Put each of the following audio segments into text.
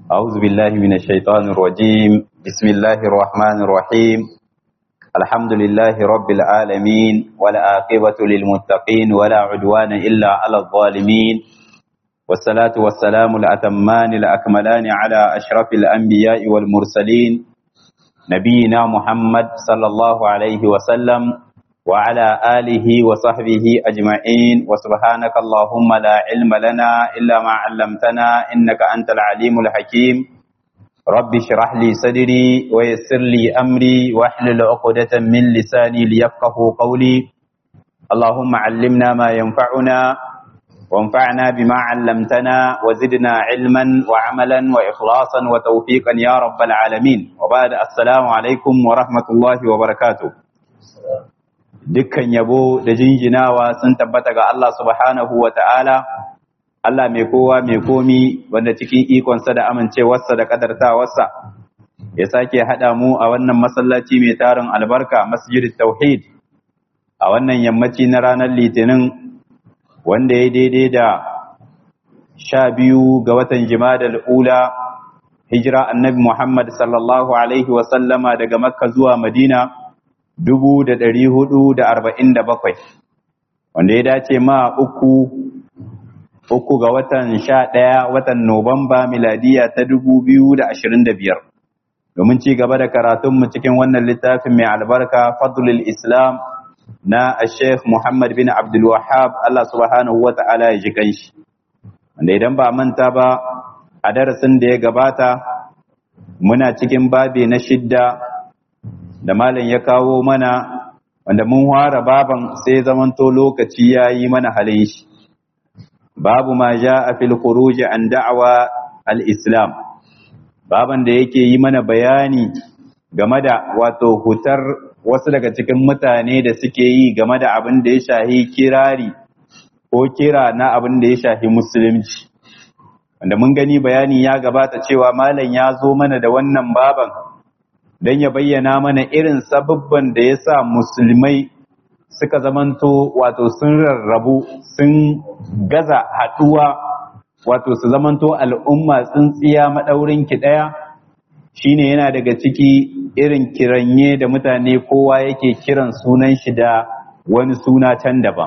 أعوذ بالله من الشيطان الرجيم بسم الله الرحمن الرحيم الحمد لله رب العالمين والعاقبة للمتقين ولا عدوان إلا على الظالمين والصلاة والسلام الأتمان الأكملان على أشرف الأنبياء والمرسلين نبينا محمد صلى الله عليه وسلم وعلى آله وصحبه أجمعين وسبحانك اللهم لا علم لنا إلا ما علمتنا إنك أنت العليم الحكيم رب اشرح لي صدري ويسر لي أمري واحلل عقدة من لساني ليفقه قولي اللهم علمنا ما ينفعنا وانفعنا بما علمتنا وزدنا علما وعملا وإخلاصا وتوفيقا يا رب العالمين وبعد السلام عليكم ورحمة الله وبركاته dukkan yabo da jinjinawa sun tabbata ga Allah subhanahu wa ta'ala, Allah mai kowa mai komi wanda cikin ikonsa da amincewarsa da kadartawarsa, ya sake haɗa mu a wannan masallaci mai tarin albarka masjid tauhid a wannan yammaci na ranar litinin wanda ya daidai da sha biyu ga watan jimadal ula hijira annabi Muhammad sallallahu Alaihi wasallama daga makka zuwa madina dubu da ɗari hudu da arba'in da bakwai wanda ya dace ma uku uku ga watan sha ɗaya watan Nuwamba miladiya ta dubu biyu da ashirin da biyar domin ci gaba da karatunmu cikin wannan littafin mai albarka fadlul islam na sheikh muhammad bin abdul wahab allah subhanahu wa ta'ala ya ji kanshi wanda idan ba manta ba a darasin da ya gabata muna cikin babi na shidda da malam ya kawo mana wanda mun fara baban sai zamanto lokaci ya yi mana halin shi babu ma ja a fil khuruj an da'awa al-islam baban da yake yi mana bayani game da wato hutar wasu daga cikin mutane da suke yi game da abin da ya shahi kirari ko kira na abin da ya shahi musulunci wanda mun gani bayani ya gabata cewa malam ya zo mana da wannan baban don ya bayyana mana irin sababban da ya sa musulmai suka zamanto wato sun rarrabu sun gaza haɗuwa wato su zamanto al'umma tsintsiya maɗaurin ki ɗaya shine yana daga ciki irin kiranye da mutane kowa yake kiran sunan shi da wani suna can daban.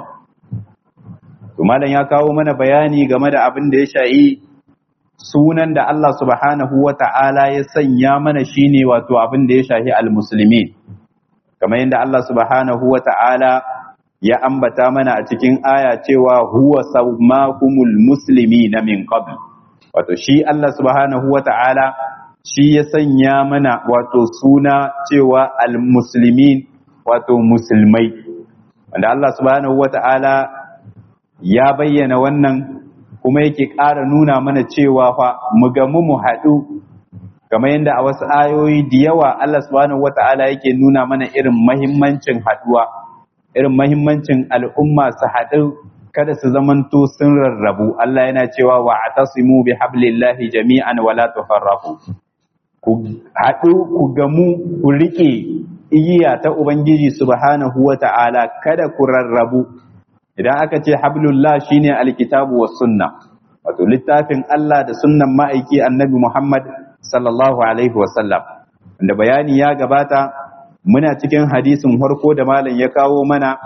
malam ya kawo mana bayani game da abin da ya sha'i sunan da Allah subhanahu wa ta'ala ya sanya mana shine wato abin da ya shahi al-musulmi kamar yadda Allah subhanahu wa ta'ala ya ambata mana a cikin aya cewa huwa saumakumul muslimi na min qabl wato shi Allah subhanahu wa ta'ala shi ya sanya mana wato suna cewa al-muslimin wato musulmai wanda Allah subhanahu wa ta'ala ya bayyana wannan kuma yake ƙara nuna mana cewa fa mu gamu mu haɗu kamar yadda a wasu ayoyi da yawa Allah subhanahu wata'ala yake nuna mana irin mahimmancin haɗuwa irin mahimmancin al'umma su haɗu kada su zamanto sun rarrabu Allah yana cewa wa atasimu bi hablillahi jami'an wala tufarraqu ku haɗu ku gamu ku riƙe igiya ta ubangiji subhanahu wata'ala kada ku rarrabu idan aka ce hablullah shine alkitabu was sunna wato littafin Allah da sunnan ma'aiki annabi Muhammad sallallahu alaihi wasallam wanda bayani ya gabata muna cikin hadisin harko da malam ya kawo mana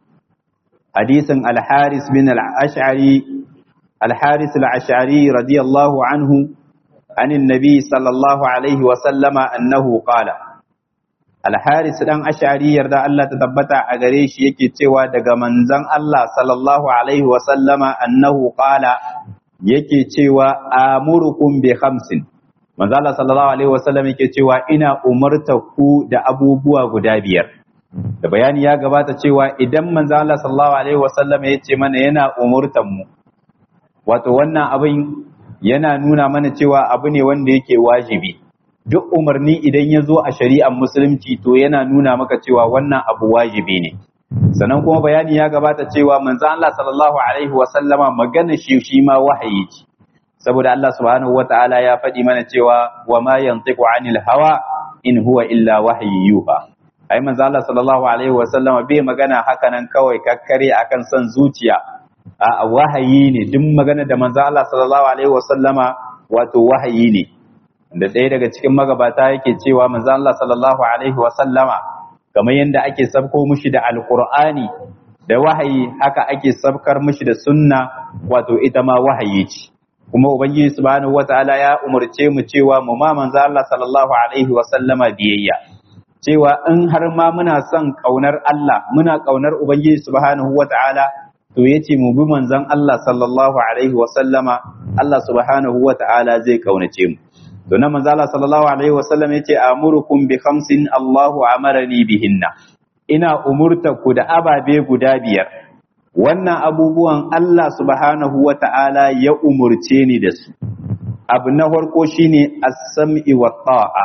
hadisin al-Haris bin al-Ash'ari al-Haris al-Ash'ari radiyallahu anhu عن النبي صلى الله عليه وسلم أنه قال alharis dan ashari yarda Allah ta tabbata a gare shi yake cewa daga manzon Allah sallallahu alaihi wa sallama annahu qala yake cewa amurukum bi khamsin manzon Allah sallallahu alaihi wa sallam yake cewa ina umarta ku da abubuwa guda biyar da bayani ya gabata cewa idan manzon Allah sallallahu alaihi wa sallam ya ce mana yana umurtan mu wato wannan abin yana nuna mana cewa abu ne wanda yake wajibi duk umarni idan ya zo a shari'ar musulunci to yana nuna maka cewa wannan abu wajibi ne sannan kuma bayani ya gabata cewa manzo Allah sallallahu alaihi wa sallama magana shi shi ma wahayi ce saboda Allah subhanahu wataala ya faɗi mana cewa wa ma yantiqu anil hawa in huwa illa wahyi yuha ai manzo Allah sallallahu alaihi wa sallama bai magana haka nan kawai kakkare akan son zuciya a wahayi ne duk magana da manzo Allah sallallahu alaihi wa sallama wato wahayi ne da ɗaya daga cikin magabata yake cewa manzo Allah sallallahu alaihi wa sallama kamar yadda ake sabko mushi da alqur'ani da wahayi haka ake sabkar mushi da sunna wato ita ma wahayi ce kuma ubangiji subhanahu wataala ya umarce mu cewa mu ma manzo Allah sallallahu alaihi wa sallama biyayya cewa in har ma muna son kaunar Allah muna kaunar ubangiji subhanahu wataala to yace mu bi manzon Allah sallallahu alaihi wa sallama Allah subhanahu wataala zai kaunace mu to nan manzo Allah sallallahu alaihi wa sallam yace amurukum bi khamsin Allahu amarani bihinna ina umurta ku da ababe guda biyar wannan abubuwan Allah subhanahu wa ta'ala ya umurce ni da su abu na farko shine as-sam'i wa ta'a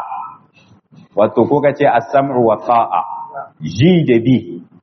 wato ko kace as-sam'u wa ta'a ji da bi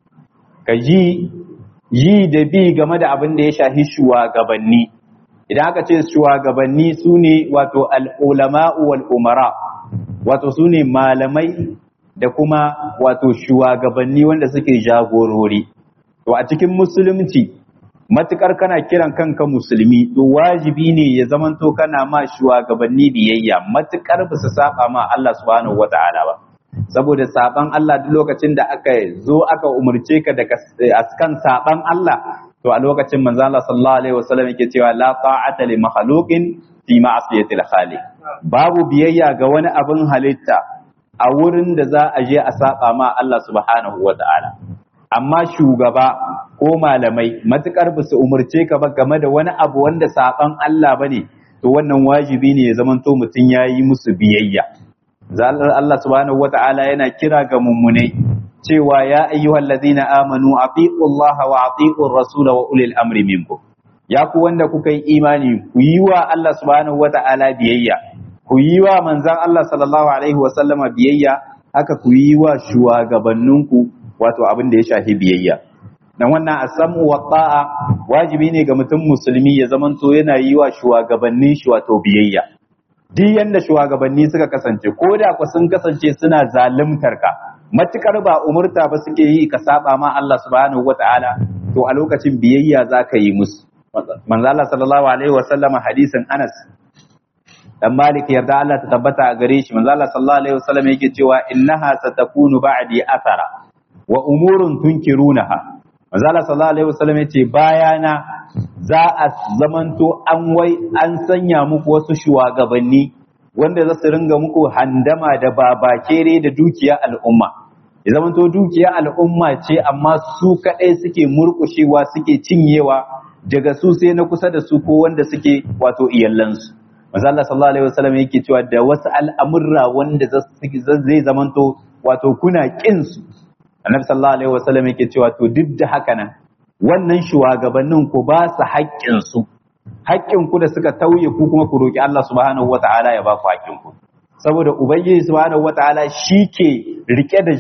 ka ji ji da bi game da abin da ya shafi shugabanni idan aka ce shugabanni sune wato al-ulama'u wal umara wato sune malamai da kuma wato shugabanni wanda suke jagorori to a cikin musulunci matukar kana kiran kanka musulmi to wajibi ne ya zamanto kana ma shugabanni biyayya matukar ba su saba ma Allah subhanahu wata'ala ba saboda saban Allah duk lokacin da aka zo aka umurce ka da askan saban Allah to a lokacin manzo Allah sallallahu alaihi wasallam yake cewa la ta'ata li makhluqin fi ma'siyatil khaliq babu biyayya ga wani abin halitta a wurin da za a je a saba ma Allah subhanahu wata'ala amma shugaba ko malamai matukar ba su umarce ka ba game da wani abu wanda saban Allah bane to wannan wajibi ne ya zamanto mutum ya yi musu biyayya zalar Allah subhanahu wata'ala yana kira ga mummunai cewa ya ayyuhal ladina amanu atiqu Allah wa atiqu rasul wa ulil amri minkum ya ku wanda kuka yi imani ku yi wa Allah subhanahu wata'ala biyayya ku yi wa manzon Allah sallallahu alaihi wa sallama biyayya haka ku yi wa shugabanninku wato abin da ya shafi biyayya dan wannan asamu wa ta'a wajibi ne ga mutum musulmi ya zamanto yana yi wa shugabannin shi wato biyayya duk yanda shugabanni suka kasance ko da ku sun kasance suna zaluntar ka matukar ba umurta ba suke yi ka saba ma Allah subhanahu wata'ala to a lokacin biyayya za ka yi musu manzo Allah sallallahu alaihi wasallama hadisin Anas dan Malik yarda Allah ta tabbata a gare shi manzo Allah sallallahu alaihi wasallam yake cewa innaha satakunu ba'di athara wa umurun tunkirunaha manzo Allah sallallahu alaihi wasallam yace bayana za a zamanto an wai an sanya muku wasu shugabanni wanda za su ringa muku handama da babakere da dukiya al'umma ya zamanto dukiya al'umma ce amma su kadai suke murkushewa suke cinyewa daga su sai na kusa da su ko wanda suke wato iyallansu manzo Allah sallallahu alaihi wasallam yake cewa da wasu al'amurra wanda zai zamanto wato kuna kin su annabi sallallahu alaihi wasallam yake cewa to duk da haka nan wannan shugabannin ku ba su haƙƙin su haƙƙin ku da suka tauye ku kuma ku roki Allah subhanahu wataala ya ba ku haƙƙin ku saboda ubangiji subhanahu wataala shi ke rike da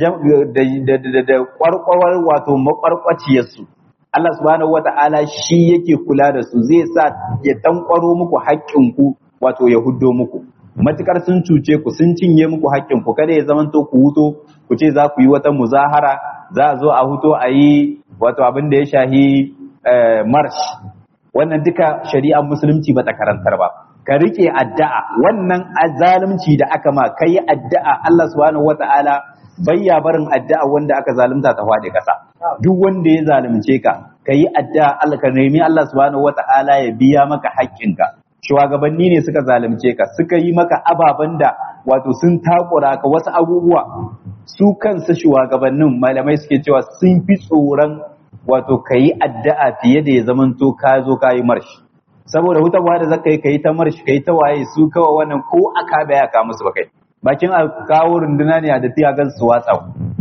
da da kwarkwar wato makwarkwaciyar su Allah subhanahu wataala shi yake kula da su zai sa ya tankwaro muku haƙƙin ku wato ya huddo muku matukar sun cuce ku sun cinye muku haƙƙin ku kada ya zamanto ku huto ku ce za ku yi wata muzahara za a zo a huto a yi wato abin da ya shahi marsh wannan duka shari'ar musulunci ba ta karantar ba ka rike addu'a wannan zalunci da aka ma kai addu'a Allah subhanahu wata'ala bayya barin addu'a wanda aka zalunta ta faɗi ƙasa duk wanda ya zalunce ka ka yi addu'a Allah ka nemi Allah subhanahu wata'ala ya biya maka haƙƙinka shugabanni ne suka zalunce ka suka yi maka ababen da wato sun takura ka wasu abubuwa su kansu shugabannin malamai suke cewa sun fi tsoron wato ka yi addu'a fiye da ya zamanto ka zo ka yi marshi saboda hutawa da zaka yi ka yi ta marshi ka yi ta waye su kawai wannan ko aka baya ka musu ba kai bakin a kawo runduna ne a da tiya gan su watsa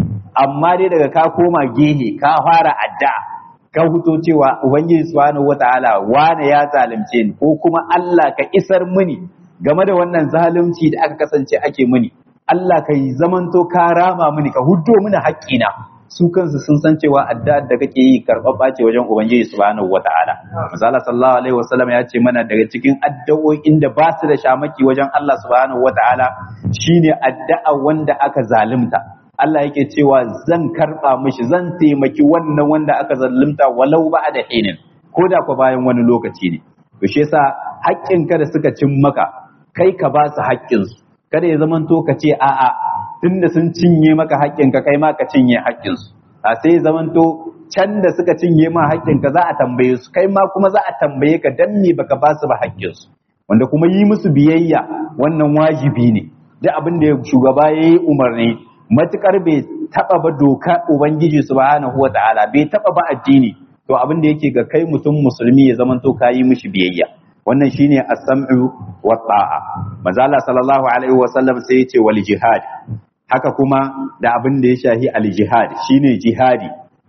amma dai daga ka koma gehe ka fara addu'a ka huto cewa ubangiji subhanahu wataala wane ya zalunce ni ko kuma Allah ka isar mini game da wannan zalunci da aka kasance ake mini Allah ka yi zamanto ka rama mini ka huddo mini haƙƙina su kansu sun san cewa addu'ar da kake yi karɓaɓɓa ce wajen ubangiji subhanahu wataala misali sallallahu alaihi wasallam ya ce mana daga cikin addu'o'in da ba su da shamaki wajen Allah subhanahu wataala shine addu'a wanda aka zalunta Allah yake cewa zan karɓa mishi zan taimaki wannan wanda aka zalunta walau ba da hinin ko da kwa bayan wani lokaci ne to shi yasa haƙƙinka da suka cin maka kai ka ba su haƙƙinsu kada ya zamanto ka ce a'a tunda sun cinye maka haƙƙinka kai ma ka cinye haƙƙinsu a sai zamanto can da suka cinye ma haƙƙinka za a tambaye su kai ma kuma za a tambaye ka dan me baka ba su ba haƙƙinsu wanda kuma yi musu biyayya wannan wajibi ne duk abin da shugaba ya yi umarni matukar bai taba ba doka ubangiji subhanahu wa ta'ala bai taba ba addini to abin da yake ga kai mutum musulmi ya zamanto ka yi mishi biyayya wannan shine as-sam'u wa ta'a manzo Allah sallallahu alaihi wa sallam sai ya ce wal jihad haka kuma da abin da ya shahi al jihad shine jihadi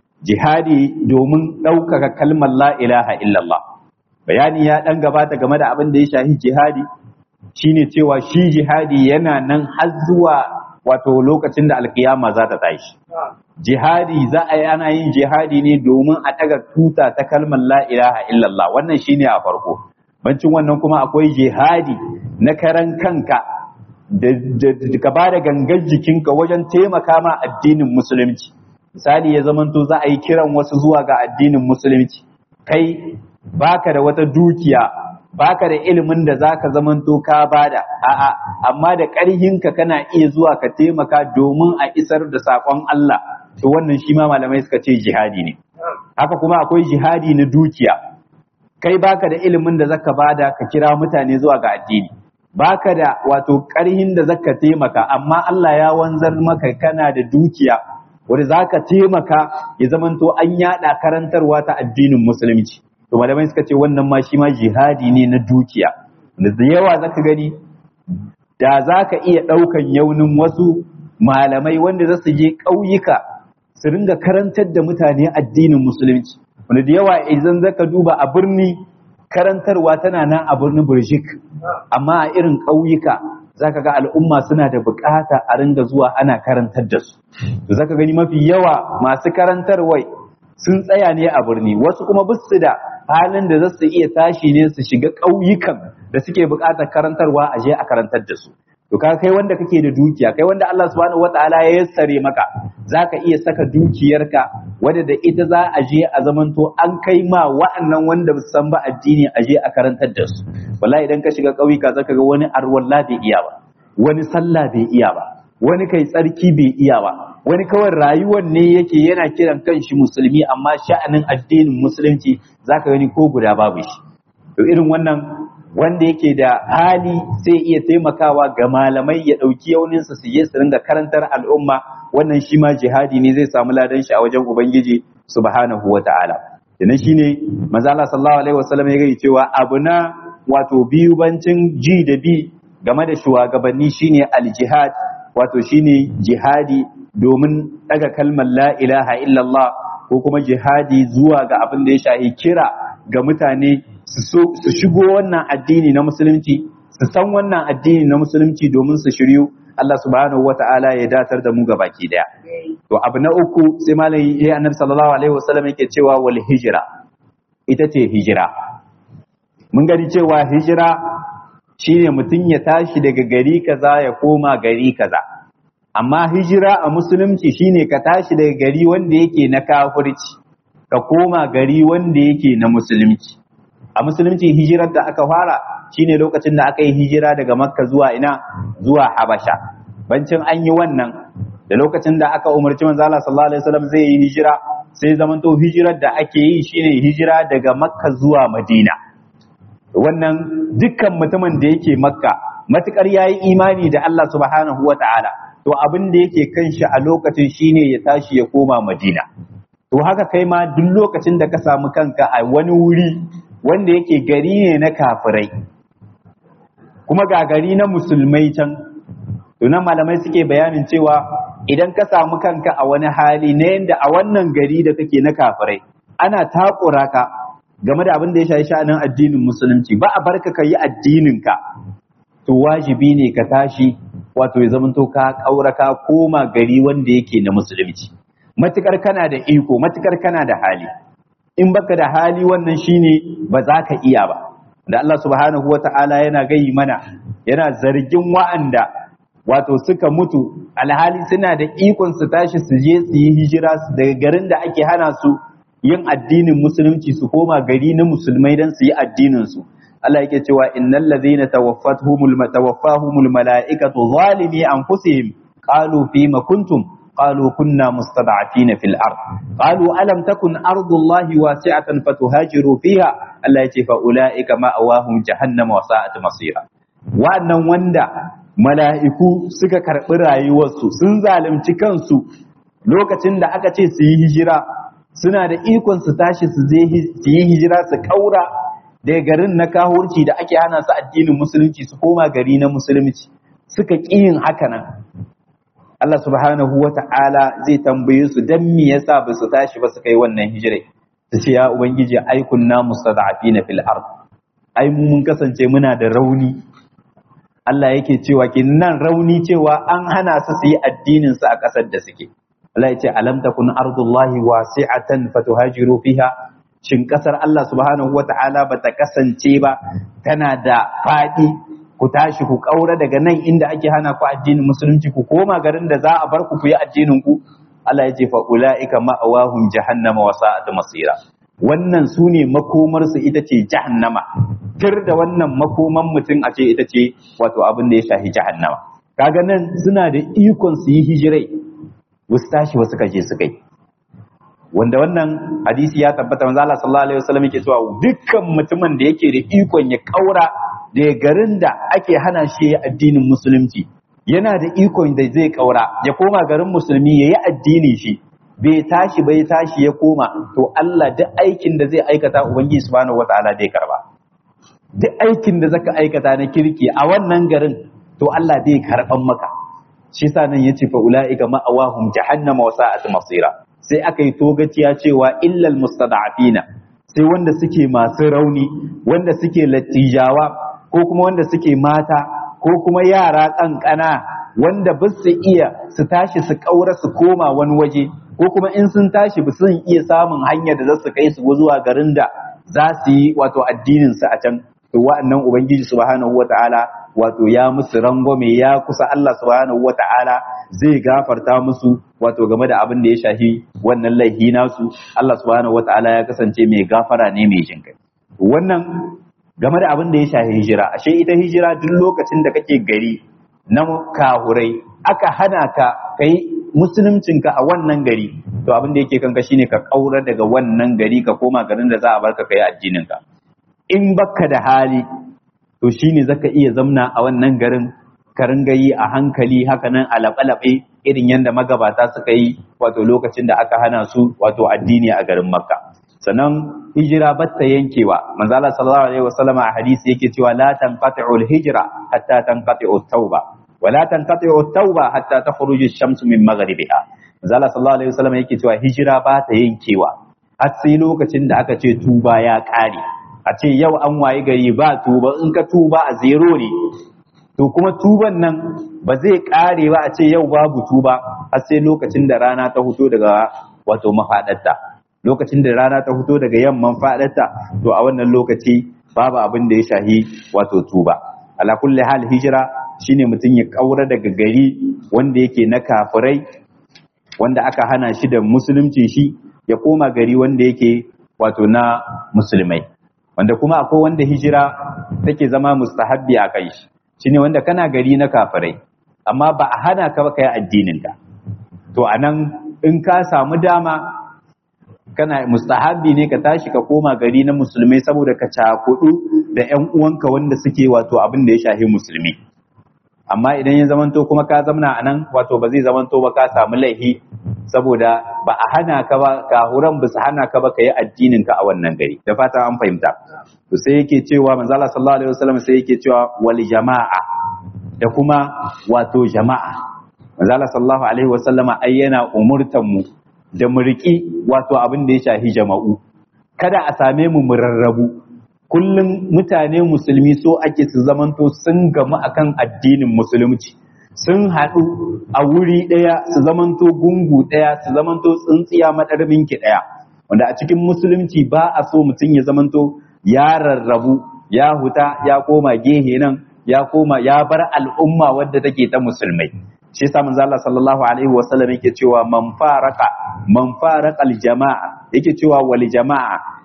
jihadi domin ɗaukaka kalmar la ilaha illallah bayani ya dan gabata game da abin da ya shahi jihadi shine cewa shi jihadi yana nan har zuwa wato lokacin da alkiyama za ta tashi jihadi za a yi ana yin jihadi ne domin a daga tuta ta kalmar la ilaha illallah wannan shine a farko bancin wannan kuma akwai jihadi na karan kanka da ka ba da gangar jikinka wajen taimaka ma addinin musulunci misali ya zamanto za a yi kiran wasu zuwa ga addinin musulunci kai baka da wata dukiya baka da ilimin da zaka zamanto ka bada a'a amma da ƙarhinka kana iya zuwa ka taimaka domin a isar da saƙon Allah to wannan shi ma malamai suka ce jihadi ne haka kuma akwai jihadi na dukiya kai baka da ilimin da zaka bada ka kira mutane zuwa ga addini baka da wato ƙarhin da zaka taimaka amma Allah ya wanzar maka kana da dukiya wanda zaka taimaka ya zamanto an yada karantarwa ta addinin musulunci to malamai suka ce wannan ma shi ma jihadi ne na dukiya da yawa zaka gani da zaka iya ɗaukan yaunin wasu malamai wanda za su je ƙauyuka su ringa karantar da mutane addinin musulunci wanda da yawa idan zaka duba a birni karantarwa tana nan a birnin Birjik amma a irin ƙauyuka zaka ga al'umma suna da bukata a ringa zuwa ana karantar da su to zaka gani mafi yawa masu karantarwai sun tsaya ne a birni wasu kuma bisu da halin da za su iya tashi ne su shiga ƙauyukan da suke buƙatar karantarwa a je a karantar da su to ka kai wanda kake da dukiya kai wanda Allah subhanahu wataala ya yassare maka zaka iya saka dukiyarka wadda da ita za a je a zamanto an kai ma wa'annan wanda ba san ba addini a je a karantar da su wallahi idan ka shiga ƙauyuka zaka ga wani arwalla bai iya ba wani sallah bai iya ba wani kai tsarki bai iya ba wani kawai rayuwar ne yake yana kiran kanshi musulmi amma sha'anin addinin musulunci zaka gani ko guda babu shi to irin wannan wanda yake da hali sai iya taimakawa ga malamai ya ɗauki yauninsa su je su ringa karantar al'umma wannan shi ma jihadi ne zai samu ladan shi a wajen ubangiji subhanahu wa ta'ala kenan shine manzo Allah sallallahu alaihi wasallam ya gani cewa abu na wato biyu bancin ji da bi game da shugabanni shine al-jihad wato shine jihadi domin daga kalmar la ilaha illallah ko kuma jihadi zuwa ga abin da ya shahi kira ga mutane su shigo wannan addini na musulunci su san wannan addini na musulunci domin su shiryu Allah subhanahu wata'ala ya datar da mu ga baki daya to abu na uku sai malai ya annabi sallallahu alaihi wasallam yake cewa wal hijra ita ce hijira mun gani cewa hijira shine mutum ya tashi daga gari kaza ya koma gari kaza amma hijira a musulunci shine ka tashi daga gari wanda yake na kafirci ka koma gari wanda yake na musulunci a musulunci hijirar da aka fara shine lokacin da aka yi hijira daga makka zuwa ina zuwa habasha bancin an yi wannan da lokacin da aka umarci manzo Allah sallallahu alaihi wasallam zai yi hijira sai zamanto hijirar da ake yi shine hijira daga makka zuwa madina wannan dukkan mutumin da yake makka matukar yayi imani da Allah subhanahu wataala to abin da yake kan shi a lokacin shine ya tashi ya koma madina to haka kai ma duk lokacin da ka samu kanka a wani wuri wanda yake gari ne na kafirai kuma ga gari na musulmai can to nan malamai suke bayanin cewa idan ka samu kanka a wani hali na yadda a wannan gari da kake na kafirai ana takura ka game da abin da ya shafi sha'anin addinin musulunci ba a barka ka yi addininka to wajibi ne ka tashi wato ya zamanto ka kaura ka koma gari wanda yake na musulunci matukar kana da iko matukar kana da hali in baka da hali wannan shine ba za ka iya ba da Allah subhanahu wata'ala yana gayi mana yana zargin wa'anda wato suka mutu alhali suna da ikon su tashi su je su yi hijira daga garin da ake hana su yin addinin musulunci su koma gari na musulmai don su yi addinin su Allah yake cewa innal ladhina tawaffatuhumul tawaffahumul malaikatu zalimi anfusihim qalu fima kuntum qalu kunna mustad'afina fil ard qalu alam takun ardullahi wasi'atan fatuhajiru fiha Allah yace fa ulaika ma'awahum jahannam wa sa'at masira wannan wanda mala'iku suka karbi rayuwarsu sun zalunci kansu lokacin da aka ce su yi hijira suna da ikon su tashi su yi hijira su kaura daga garin na kahurci da ake hana su addinin musulunci su koma gari na musulunci suka ƙi yin haka nan Allah subhanahu wa ta'ala zai tambaye su dan me yasa ba su tashi ba su kai wannan hijira su ce ya ubangiji ai kunna mustada'afina fil ard ai mu mun kasance muna da rauni Allah yake cewa nan rauni cewa an hana su su yi addinin su a ƙasar da suke Allah ya ce alam takun ardullahi wasi'atan fatuhajiru fiha shin kasar Allah subhanahu wata'ala ba ta kasance ba tana da faɗi ku tashi ku ƙaura daga nan inda ake hana ku addinin musulunci ku koma garin da za a bar ku ku yi addinin ku Allah ya ce fa ulaika ma'awahum jahannama wa sa'at masira wannan su ne makomar su ita ce jahannama tir da wannan makoman mutum a ce ita ce wato abin da ya shafi jahannama kaga nan suna da ikon su yi hijirai wasu tashi wasu kaje su kai wanda wannan hadisi ya tabbata manzo Allah sallallahu alaihi wasallam yake cewa dukkan mutumin da yake da ikon ya kaura da garin da ake hana shi addinin musulunci yana da ikon da zai kaura ya koma garin musulmi yayi addini shi bai tashi bai tashi ya koma to Allah duk aikin da zai aikata ubangiji subhanahu wataala zai karba duk aikin da zaka aikata na kirki a wannan garin to Allah zai karban maka shi sa nan yace fa ulaika ma'awahum jahannama wa sa'at masira sai aka yi togaciya cewa illal mustada'afina sai wanda suke masu rauni wanda suke lattijawa ko kuma wanda suke mata ko kuma yara kankana wanda ba su iya su tashi su kaura su koma wani waje ko kuma in sun tashi ba sun iya samun hanyar da za su kai su zuwa garin da za su yi wato addinin su a can to wa'annan ubangiji subhanahu wata'ala wato ya musu rangwame ya kusa Allah subhanahu wata'ala zai gafarta musu wato game da abin da ya shafi wannan laifi nasu Allah subhanahu wata'ala ya kasance mai gafara ne mai jin kai wannan game da abin da ya shafi hijira ashe ita hijira duk lokacin da kake gari na kahurai aka hana ka kai musuluncinka a wannan gari to abin da yake kanka shine ka kaura daga wannan gari ka koma garin da za a barka kai addinin ka in baka da hali to shine zaka iya zamna a wannan garin ka ringa yi a hankali haka nan a laɓe irin yadda magabata suka yi wato lokacin da aka hana su wato addini a garin makka sannan hijira batta yankewa manzo Allah sallallahu alaihi wasallam a hadisi yake cewa la tanqati'u al-hijra hatta tanqati'u at-tauba wa la tanqati'u at-tauba hatta takhruju ash-shamsu min maghribiha manzo Allah sallallahu alaihi wasallam yake cewa hijira ba ta yankewa har sai lokacin da aka ce tuba ya kare a ce yau an wayi gari ba tuba in ka tuba a zero ne to kuma tuban nan ba zai kare ba a ce yau babu tuba har sai lokacin da rana ta fito daga wato mafaɗarta lokacin da rana ta fito daga yamman faɗarta to a wannan lokaci babu abin da ya shahi wato tuba ala kulli hal hijira shine mutum ya kaura daga gari wanda yake na kafirai wanda aka hana shi da musulunci shi ya koma gari wanda yake wato na musulmai wanda kuma akwai wanda hijira take zama mustahabbi a kai shi shine wanda kana gari na kafirai amma ba a hana ka ba kai addinin ka to anan in ka samu dama kana mustahabbi ne ka tashi ka koma gari na musulmai saboda ka cakudu da ƴan uwanka wanda suke wato abin da ya shafi musulmi amma idan ya zamanto kuma ka zamna anan wato ba zai zamanto ba ka samu laihi saboda ba a hana ka ba kahuran ba su hana ka ba ka yi addinin ka a wannan gari da fata an fahimta to sai yake cewa manzo Allah sallallahu alaihi wasallam sai yake cewa wal jama'a da kuma wato jama'a manzo Allah sallallahu alaihi wasallam ai yana umurtan mu da mu riki wato abin da ya shafi jama'u kada a same mu mu rarrabu kullum mutane musulmi so ake su zamanto sun gamu akan addinin musulunci sun haɗu a wuri ɗaya su zamanto gungu ɗaya su zamanto tsintsiya maɗarminki ɗaya wanda a cikin musulunci ba a so mutum ya zamanto ya rarrabu ya huta ya koma gehe nan ya koma ya bar al'umma wadda take ta musulmai shi yasa manzo Allah sallallahu alaihi wasallam yake cewa man faraka man faraka jama'a yake cewa wal jama'a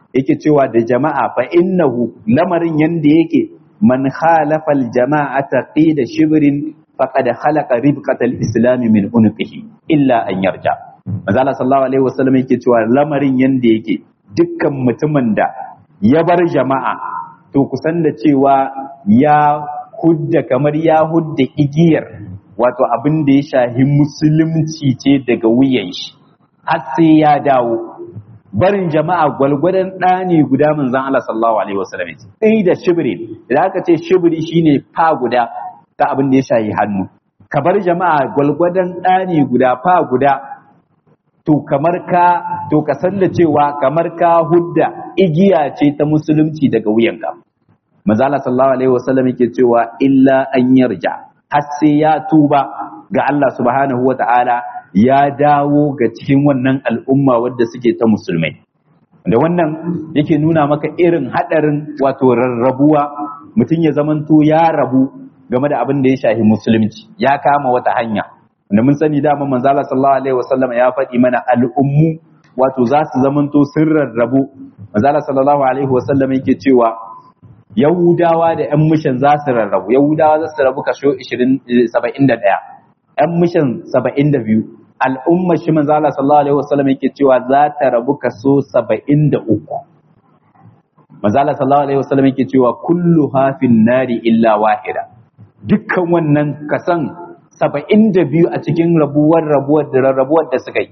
yake cewa da jama'a fa innahu lamarin yanda yake man khalafa al-jama'ata qida shibrin faqad khalaqa ribqata al-islam min unqihi illa an yarja manzo Allah sallallahu alaihi wasallam yake cewa lamarin yanda yake dukkan mutumin da ya bar jama'a to kusan da cewa ya hudda kamar ya hudda igiyar wato abin da ya shahi musulunci ce daga wuyan shi har sai ya dawo barin jama'a gwalgwadon ɗani guda manzon Allah sallallahu alaihi wasallam sai da shibri da aka ce shibri shine fa guda ta abin da ya shahi hannu ka bar jama'a gwalgwadon ɗani guda fa guda to kamar ka to ka san da cewa kamar ka hudda igiya ce ta musulunci daga wuyanka manzo Allah sallallahu alaihi wasallam yake cewa illa an yarja har sai ya tuba ga Allah subhanahu wata'ala ya dawo ga cikin wannan al'umma wadda suke ta musulmai da wannan yake nuna maka irin hadarin wato rarrabuwa mutum ya zamanto ya rabu game da abin da ya shahi musulunci ya kama wata hanya da mun sani dama manzo Allah sallallahu alaihi wasallam ya faɗi mana al'ummu wato za su zamanto sun rarrabu manzo Allah sallallahu alaihi wasallam yake cewa Yahudawa da ‘yan mishan za su rarrabu, Yahudawa za su rabu kasho 71, ‘yan mishan 72, al'umma shi manzo Allah sallallahu Alaihi wasallam yake cewa za ta rabu kaso 73. Manzo Allah sallallahu Alaihi wasallam yake cewa kullu hafin nari illa wahida. Dukkan wannan kasan 72 a cikin rabuwar rabuwar da rarrabuwar da suka yi.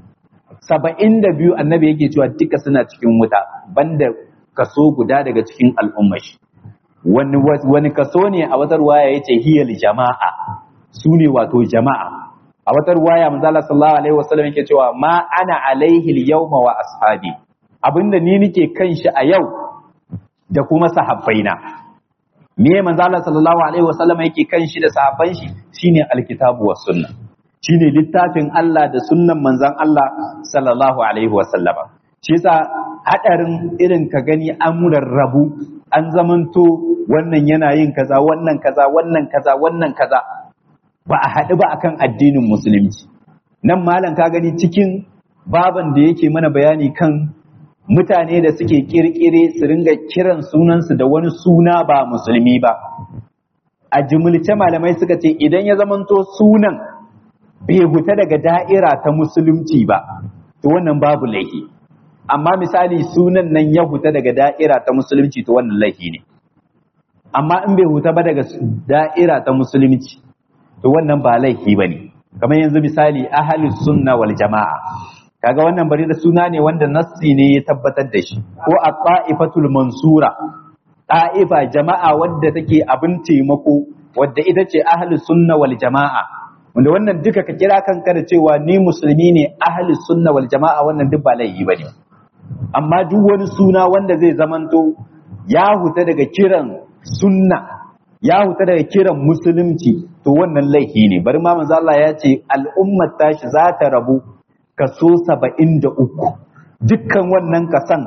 72 annabi yake cewa duka suna cikin wuta banda kaso guda daga cikin al'ummar shi wani wani kaso ne a wata ruwaya yace hiyal jama'a su ne wato jama'a a wata ruwaya manzo Allah sallallahu alaihi wasallam yake cewa ma ana alaihi al-yawma wa ashabi abinda ni nake kan shi a yau da kuma sahabbaina me manzo Allah sallallahu alaihi wasallam yake kan shi da sahabban shi shine alkitabu was sunna shine littafin Allah da sunnan manzon Allah sallallahu alaihi wasallama shi yasa hadarin irin ka gani an rabu an zamanto wannan yana yin kaza wannan kaza wannan kaza wannan kaza ba a haɗu ba akan addinin musulunci nan malam ka gani cikin baban da yake mana bayani kan mutane da suke kirkire su ringa kiran sunansu da wani suna ba musulmi ba a jimilce malamai suka ce idan ya zamanto sunan bai huta daga da'ira ta musulunci ba to wannan babu laifi amma misali sunan nan ya huta daga da'ira ta musulunci to wannan laifi ne amma in bai huta ba daga da'ira ta musulunci to wannan ba laifi ba ne kamar yanzu misali ahalus sunna wal jama'a kaga wannan bari da suna ne wanda nassi ne ya tabbatar da shi ko a ta'ifatul mansura ta'ifa jama'a wadda take abin taimako wadda ita ce ahalus sunna wal jama'a wanda wannan duka ka kira kanka da cewa ni musulmi ne ahalus sunna wal jama'a wannan duk ba laifi bane amma duk wani suna wanda zai zamanto ya huta daga kiran sunna ya huta daga kiran musulunci to wannan laifi ne bari ma manzo Allah ya ce al'ummar tashi za ta rabu kaso 73 dukkan wannan kasan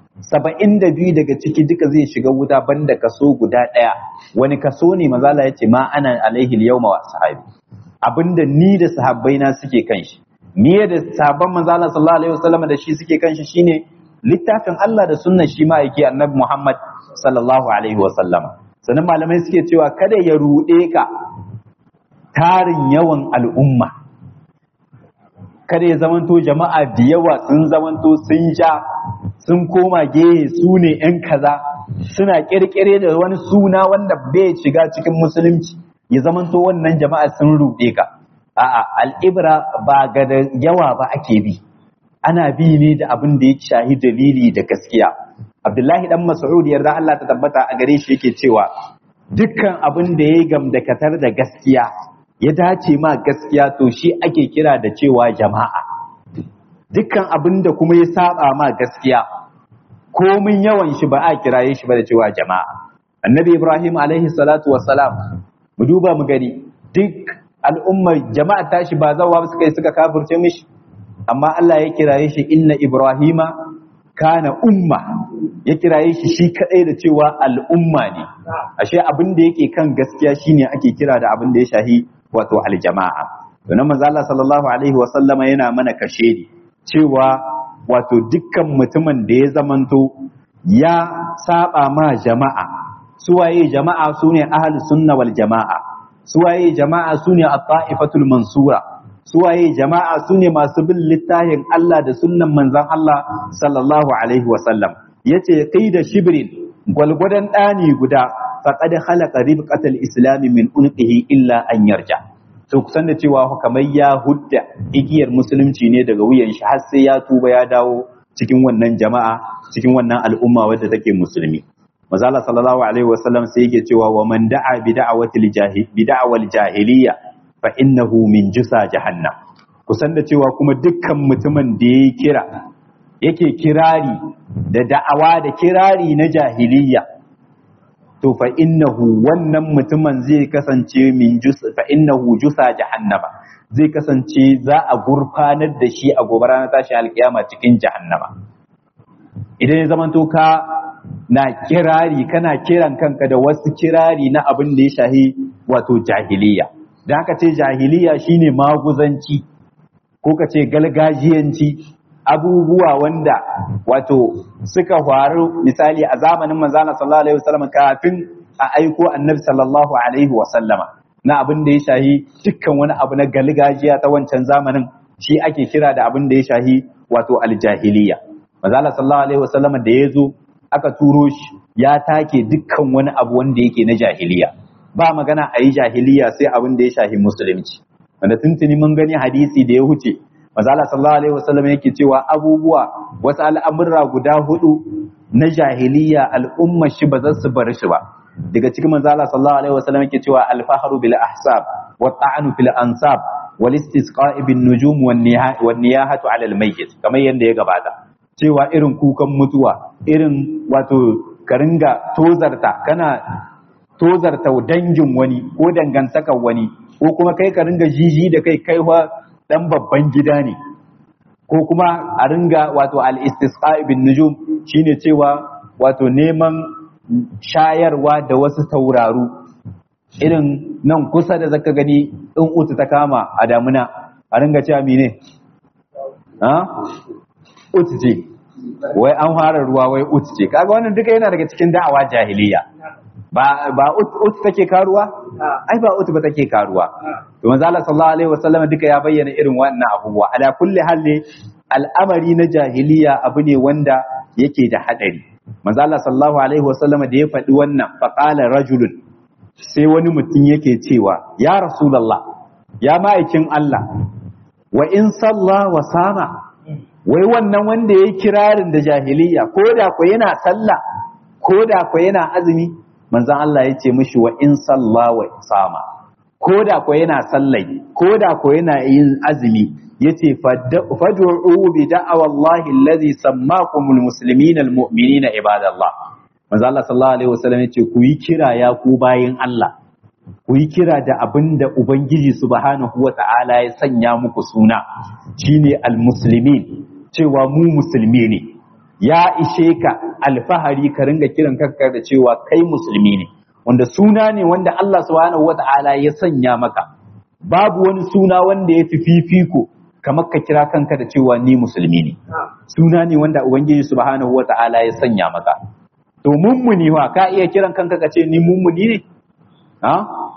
72 daga ciki duka zai shiga wuta banda kaso guda daya wani kaso ne manzo Allah ya ce ma ana alaihi al-yawma wa sahabi abinda ni da sahabbaina suke kan shi ni da sahabban manzo Allah sallallahu alaihi wasallam da shi suke kan shi shine littafin Allah da sunnar shi ma yake annabi Muhammad sallallahu alaihi wasallama sannan malamai suke cewa kada ya ruɗe ka tarin yawan al'umma kada ya zamanto jama'a da yawa sun zamanto sun ja sun koma gehe su ne ‘yan kaza suna ƙirƙire da wani suna wanda bai shiga cikin musulunci ya zamanto wannan jama'a sun ruɗe ka a'a al'ibra ba ga da yawa ba ake bi ana bi ne da abin da ya shahi dalili da gaskiya Abdullahi dan Mas'ud yarda Allah ta tabbata a gare shi yake cewa dukkan abin da ya gamdakatar da gaskiya ya dace ma gaskiya to shi ake kira da cewa jama'a dukkan abin da kuma ya saba ma gaskiya komin yawan shi ba a kiraye shi ba da cewa jama'a annabi Ibrahim alaihi salatu wassalam mu duba mu gani duk al'ummar jama'a tashi ba zawa suka yi suka kafirce mishi amma Allah ya kiraye shi inna Ibrahima kana umma ya kiraye shi shi kadai da cewa al'umma ne ashe abin da yake kan gaskiya shine ake kira da abin da ya shahi wato aljama'a to nan manzo Allah sallallahu alaihi wa sallama yana mana kashe ni cewa wato dukkan mutumin da ya zamanto ya saba ma jama'a suwaye jama'a sune ahli sunna wal jama'a suwaye jama'a sune at-ta'ifatul mansura suwaye jama'a sune masu bin littafin Allah da sunnan manzon Allah sallallahu alaihi wa sallam yace kai da shibrin gwalgwadon ɗani guda faqad khalaqa ribqatal islami min unqihi illa an yarja to kusan da cewa kamar ya hudda igiyar musulunci ne daga wuyan shi har sai ya tuba ya dawo cikin wannan jama'a cikin wannan al'umma wadda take musulmi mazala sallallahu alaihi wasallam sai yake cewa wa man da'a bi da'awatil jahil bi da'awal jahiliya fa innahu min jusa jahannam kusan da cewa kuma dukkan mutumin da ya kira yake kirari da da'awa da kirari na jahiliya to fa innahu wannan mutumin zai kasance min jusa fa innahu jusa jahannama zai kasance za a gurfanar da shi a gobe ranar tashi alkiyama cikin jahannama idan ya zamanto ka na kirari kana kiran kanka da wasu kirari na abin da ya shahi wato jahiliya da haka ce jahiliya shine maguzanci ko ka ce galgajiyanci abubuwa wanda wato suka faru misali a zamanin manzana sallallahu alaihi wasallam kafin a aiko annabi sallallahu alaihi wasallama na abin da ya shahi dukkan wani abu na galgajiya ta wancan zamanin shi ake kira da abin da ya shahi wato aljahiliya manzana sallallahu alaihi wasallama da ya zo aka turo shi ya take dukkan wani abu wanda yake na jahiliya ba magana a yi jahiliya sai abin da ya shahi musulunci wanda tuntuni mun gani hadisi da ya huce Mazala sallallahu alaihi wasallam yake cewa abubuwa wasu al'amurra guda hudu na jahiliya al'umma shi ba za su bar shi ba daga cikin manzala sallallahu alaihi wasallam yake cewa alfaharu bil ahsab wa ta'anu fil ansab wal istisqa'i bin nujum wan niyahatu ala al mayyit kamar yanda ya gabata cewa irin kukan mutuwa irin wato ka ringa tozarta kana tozarta dangin wani ko dangantakar wani ko kuma kai ka ringa jiji da kai kaiwa dan babban gida ne ko kuma a ringa wato al-istisqa bin nujum shine cewa wato neman shayarwa da wasu tauraru irin nan kusa da zaka gani in utu ta kama a damuna a ringa cewa mine ha utu ce wai an fara ruwa wai utu ce kaga wannan duka yana daga cikin da'awa jahiliya ba ba ut take karuwa ai ba ut ba take karuwa to manzo Allah sallallahu alaihi wasallam duka ya bayyana irin wannan abubuwa ala kulli halli al'amari na jahiliya abu ne wanda yake da hadari manzo Allah sallallahu alaihi wasallam da ya faɗi wannan fa qala rajulun sai wani mutum yake cewa ya rasulullah ya ma'aikin Allah wa in salla wa sama wai wannan wanda yayi kirarin da jahiliya ko da ko yana sallah ko da ko yana azumi manzan Allah ya ce mishi wa in salla wa sama ko da ko yana sallai ko da ko yana yin azumi yace fad'u bi da'awa Allah allazi sammakumul muslimina almu'minina ibadallah manzan Allah sallallahu alaihi wasallam yace ku yi kira ya ku bayin Allah ku yi kira da abinda ubangiji subhanahu wata'ala ya sanya muku suna shine almuslimin cewa mu musulmi ne ya ishe ka alfahari ka ringa kiran kanka da cewa kai musulmi ne wanda suna ne wanda Allah subhanahu wata'ala ya sanya maka babu wani suna wanda ya fi fifiko kamar ka kira kanka da cewa ni musulmi ne suna ne wanda ubangiji subhanahu wata'ala ya sanya maka to mummuni wa ka iya kiran kanka ka ce ni mummuni ne ha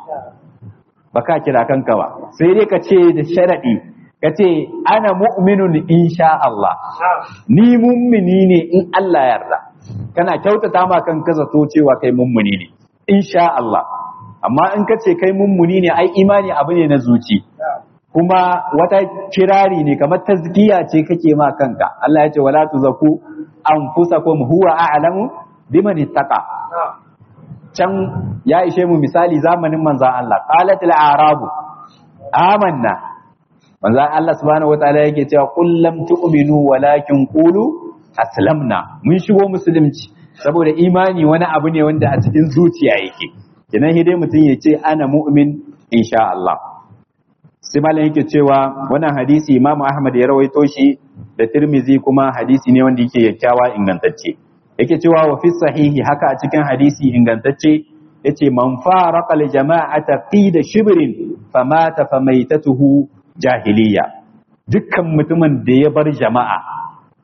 ba ka kira kanka ba sai dai ka ce da sharadi ka ce ana mu'minun insha Allah ni mummuni ne in Allah yarda kana kyautata ma kanka zato cewa kai mummuni ne insha Allah amma in ka ce kai mummuni ne ai imani abu ne na zuci kuma wata kirari ne kamar tazkiya ce kake ma kanka Allah ya ce wala tuzaku anfusakum huwa a'lamu biman ittaqa can ya ishe mu misali zamanin manzon Allah qalatil a'rabu amanna manzon Allah subhanahu wataala yake cewa qul lam tu'minu walakin qulu aslamna mun shigo musulunci saboda imani wani abu ne wanda a cikin zuciya yake kenan dai mutum ya ce ana mu'min insha Allah sai malam yake cewa wannan hadisi Imam Ahmad ya rawaito shi da Tirmizi kuma hadisi ne wanda yake kyakkyawa ingantacce yake cewa wa fi sahihi haka a cikin hadisi ingantacce yace man faraqa li jama'ata qida shibrin famata famaitatuhu jahiliya dukkan mutumin da ya bar jama'a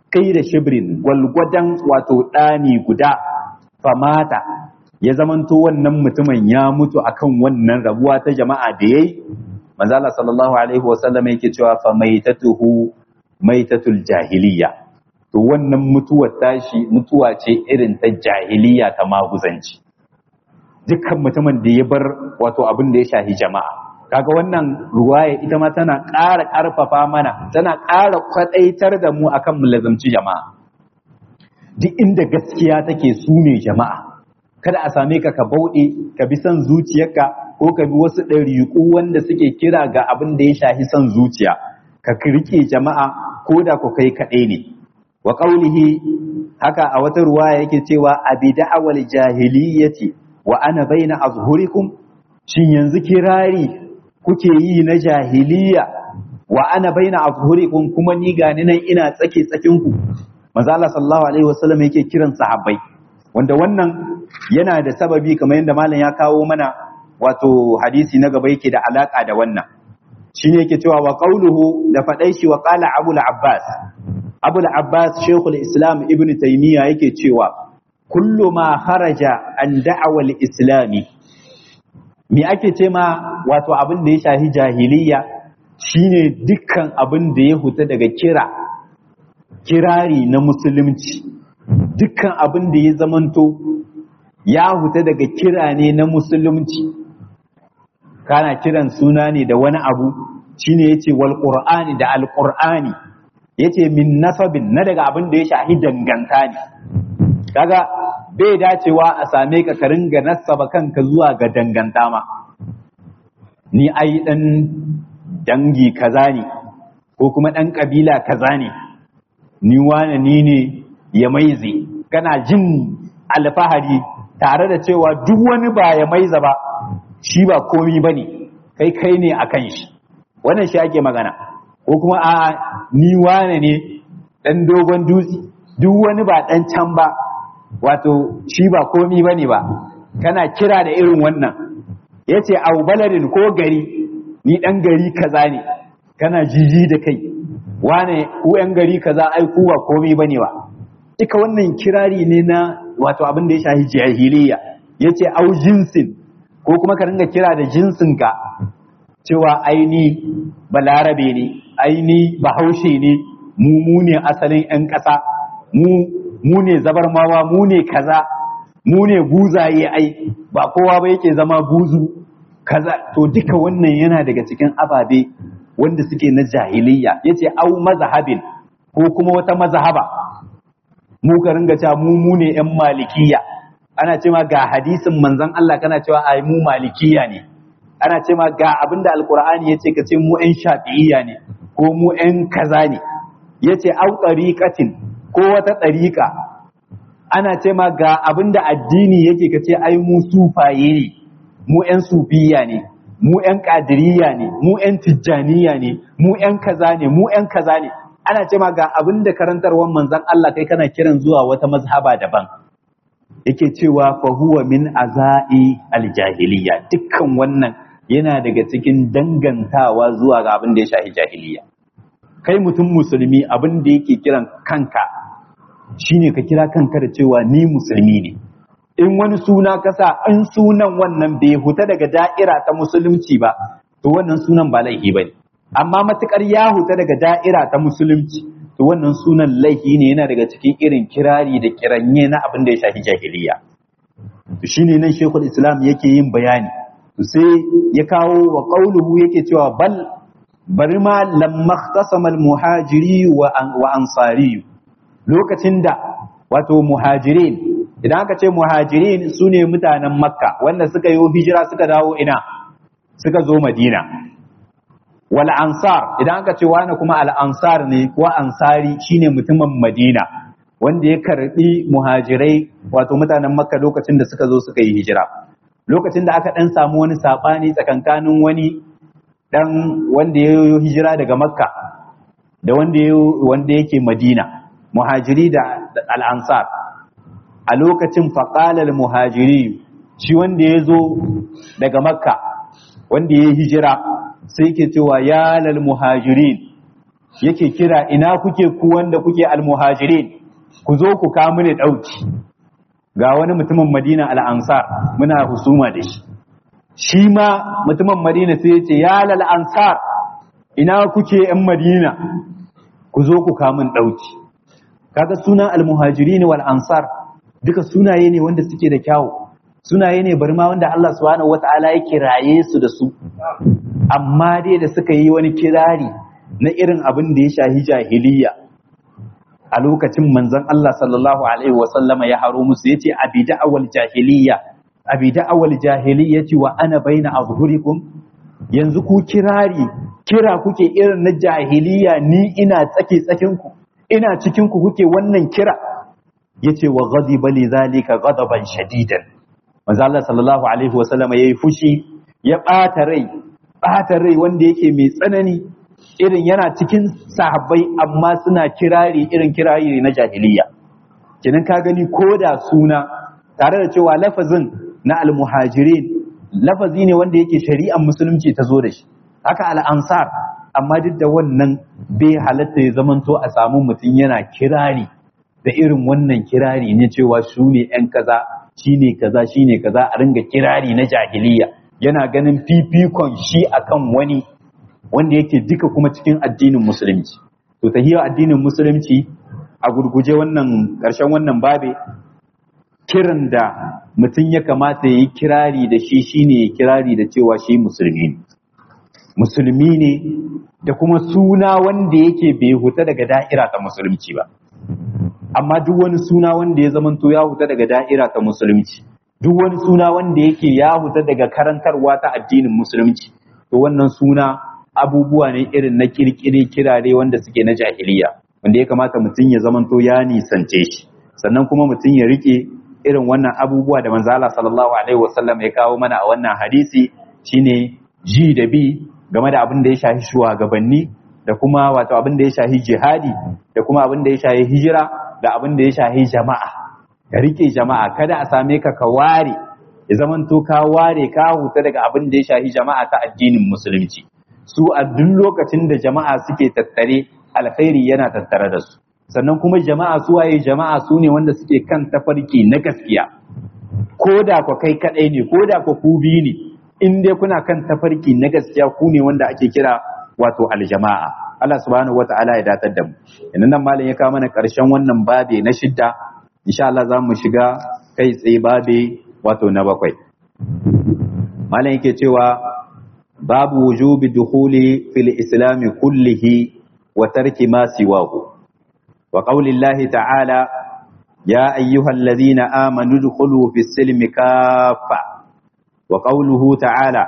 kai da shibrin gwalgwadon wato ɗani guda famata ya zamanto wannan mutumin ya mutu akan wannan rabuwa ta jama'a da yayi manzo Allah sallallahu alaihi wasallam yake cewa fa maitatuhu maitatul jahiliya to wannan mutuwar tashi mutuwa ce irin ta jahiliya ta maguzanci dukkan mutumin da ya bar wato abin da ya shahi jama'a kaga wannan ruwaya ita ma tana ƙara ƙarfafa mana tana ƙara kwaɗaitar da mu akan mu lazamci jama'a duk inda gaskiya take su ne jama'a kada a same ka ka bauɗe ka bi son zuciyarka ko ka bi wasu ɗariƙu wanda suke kira ga abin da ya shahi son zuciya ka riƙe jama'a ko da ku kai kaɗai ne wa ƙaulihi haka a wata ruwaya yake cewa abi da'awal jahiliyyati wa ana baina azhurikum shin yanzu kirari kuke yi na jahiliya wa ana baina azhurikum kuma ni gani nan ina tsake tsakin ku manzo Allah sallallahu alaihi wasallam yake kiran sahabbai wanda wannan yana da sababi kamar yadda malam ya kawo mana wato hadisi na gaba yake da alaka da wannan shine yake cewa wa qauluhu da fadai shi wa qala abul abbas abul abbas shaykhul islam ibn taymiya yake cewa kullu ma kharaja an da'awal islami me ake ce ma wato abin da ya shahi jahiliya shine dukkan abin da ya huta daga kira kirari na musulunci dukkan abin da ya zamanto ya huta daga kira ne na musulunci kana kiran suna ne da wani abu shine yace wal qur'ani da al qur'ani yace min nasabin na daga abin da ya shahi danganta ne kaga bai dacewa a same ka ka ringa nasaba kanka zuwa ga danganta ma ni ai dan dangi kaza ne ko kuma dan kabila kaza ne ni wane ni ne ya maize kana jin alfahari tare da cewa duk wani ba ya maiza ba shi ba komi ba ne kai kai ne a kan shi wannan shi ake magana ko kuma a ni wane ne dan dogon dutse duk wani ba dan can ba wato shi ba komi ba ne ba kana kira da irin wannan ya ce au baladin ko gari ni dan gari kaza ne kana jiji da kai wane ku yan gari kaza ai ku ba komi ba ne ba duka wannan kirari ne na wato abin da ya shahi jahiliya ya ce au jinsin ko kuma ka ringa kira da jinsinka cewa aini balarabe ne aini bahaushe ne mu mu ne asalin 'yan ƙasa mu mu ne zabarmawa mu ne kaza mu ne buzaye ai ba kowa ba yake zama buzu kaza to duka wannan yana daga cikin ababe wanda suke na jahiliya yace au mazhabin ko kuma wata mazhaba mu ka ringa cewa mu mu ne 'yan malikiya ana cewa ga hadisin manzon Allah kana cewa ai mu malikiya ne ana cewa ga abinda alqur'ani yace ka ce mu 'yan shafi'iyya ne ko mu 'yan kaza ne yace au tariqatin ko wata tariqa ana cewa ga abinda addini yake ka ce ai mu sufaye ne mu 'yan sufiya ne mu 'yan qadiriyya ne mu 'yan tijjaniya ne mu 'yan kaza ne mu 'yan kaza ne ana cewa ga abinda karantarwar manzon Allah kai kana kiran zuwa wata mazhaba daban yake cewa fa huwa min azai aljahiliya dukkan wannan yana daga cikin dangantawa zuwa ga abin da ya shafi jahiliya kai mutum musulmi abin da yake kiran kanka shine ka kira kanka da cewa ni musulmi ne in wani suna kasa in sunan wannan bai huta daga da'ira ta musulunci ba to wannan sunan ba laifi bane amma matukar ya huta daga da'ira ta musulunci to wannan sunan laifi ne yana daga cikin irin kirari da kiranye na abin da ya shafi jahiliya to shine nan shekul islam yake yin bayani to sai ya kawo wa qauluhu yake cewa bal bari ma lamma ikhtasama al muhajiri wa ansari lokacin da wato muhajirin idan aka ce muhajirin sune mutanen makka wanda suka yi hijira suka dawo ina suka zo madina wal ansar idan aka ce wani kuma al ansar ne ko ansari shine mutumin madina wanda ya karbi muhajirai wato mutanen makka lokacin da suka zo suka yi hijira lokacin da aka dan samu wani sabani tsakankanin wani dan wanda ya yi hijira daga makka da wanda wanda yake madina muhajiri da al ansar a lokacin faqala al muhajiri shi wanda ya zo daga makka wanda ya yi hijira sai ke cewa ya lal muhajirin yake kira ina kuke ku wanda kuke almuhajirin ku zo ku kawo mini dauki ga wani mutumin Madina al-Ansar muna husuma da shi shi ma mutumin Madina sai ya ce ya lal ansar ina kuke yan Madina ku zo ku kawo min dauki kaga sunan almuhajirin wal ansar duka sunaye ne wanda suke da kyawu sunaye ne bari ma wanda Allah subhanahu wataala ya kiraye su da su amma dai da suka yi wani kirari na irin abin da ya shahi jahiliya a lokacin manzon Allah sallallahu alaihi wasallama ya haro musu yace abi da'awal jahiliya abi da'awal jahiliyati wa ana baina azhurikum yanzu ku kirari kira kuke irin na jahiliya ni ina tsake tsakin ku ina cikin ku kuke wannan kira yace wa ghadiba li zalika ghadaban shadidan manzo Allah sallallahu alaihi wasallama yayi fushi ya bata rai bata rai wanda yake mai tsanani irin yana cikin sahabbai amma suna kirari irin kirari na jahiliya kinan ka gani ko da suna tare da cewa lafazin na almuhajirin lafazi ne wanda yake shari'ar musulunci ta zo da shi haka al'ansar amma duk da wannan bai halatta ya zamanto a samu mutum yana kirari da irin wannan kirari ne cewa su ne ‘yan kaza shi ne kaza shi ne kaza a ringa kirari na jahiliya yana ganin fifikon shi akan wani wanda yake duka kuma cikin addinin musulunci to tahiyar addinin musulunci a gurguje wannan ƙarshen wannan babe kiran da mutum ya kamata ya yi kirari da shi shine kirari da cewa shi musulmi ne musulmi ne da kuma suna wanda yake bai huta daga da'ira ta musulunci ba amma duk wani suna wanda ya zamanto ya huta daga da'ira ta musulunci duk wani suna wanda yake ya huta daga karantarwa ta addinin musulunci to wannan suna abubuwa ne irin na kirkire kirare wanda suke na jahiliya wanda ya kamata mutum ya zamanto ya nisance shi sannan kuma mutum ya rike irin wannan abubuwa da manzo Allah sallallahu alaihi wasallam ya kawo mana a wannan hadisi shine ji da bi game da abin da ya shafi shugabanni da kuma wato abin da ya shafi jihadi da kuma abin da ya shafi hijira da abin da ya shafi jama'a ka rike jama'a kada a same ka ka ware ya zamanto ka ware ka huta daga abin da ya shafi jama'a ta addinin musulunci su a duk lokacin da jama'a suke tattare alkhairi yana tattare da su sannan kuma jama'a su waye jama'a su ne wanda suke kan tafarki na gaskiya ko da ku kai kadai ne ko da ku ku biyu ne in dai kuna kan tafarki na gaskiya ku ne wanda ake kira wato aljama'a Allah subhanahu wata'ala ya datar da mu idan nan malam ya kawo mana karshen wannan babe na shidda insha Allah za mu shiga kai tsaye babe wato na bakwai malam yake cewa babu wujubi dukhuli fil islami kullihi wa tarki ma siwahu wa qawli Allah ta'ala ya ayyuhalladhina amanu dukhulu fis silmi kaffa wa qawluhu ta'ala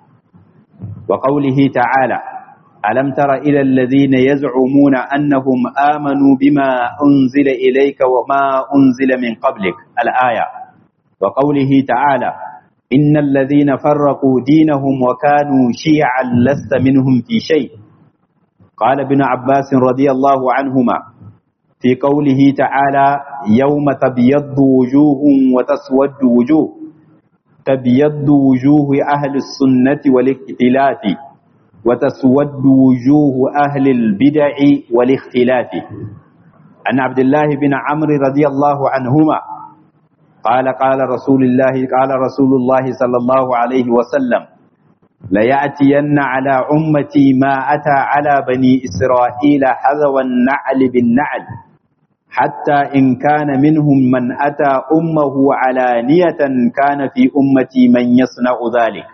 wa qawlihi ta'ala alam tara ila alladhina yaz'umuna annahum amanu bima unzila ilayka wa ma unzila min qablik al-aya wa qawlihi ta'ala إن الذين فرقوا دينهم وكانوا شيعا لست منهم في شيء قال ابن عباس رضي الله عنهما في قوله تعالى يوم تبيض وجوه وتسود وجوه تبيض وجوه أهل السنة والاختلاف وتسود وجوه أهل البدع والاختلاف عن عبد الله بن عمرو رضي الله عنهما قال قال رسول الله قال رسول الله صلى الله عليه وسلم ليأتين على أمتي ما أتى على بني إسرائيل حذو النعل بالنعل حتى إن كان منهم من أتى أمه علانية كان في أمتي من يصنع ذلك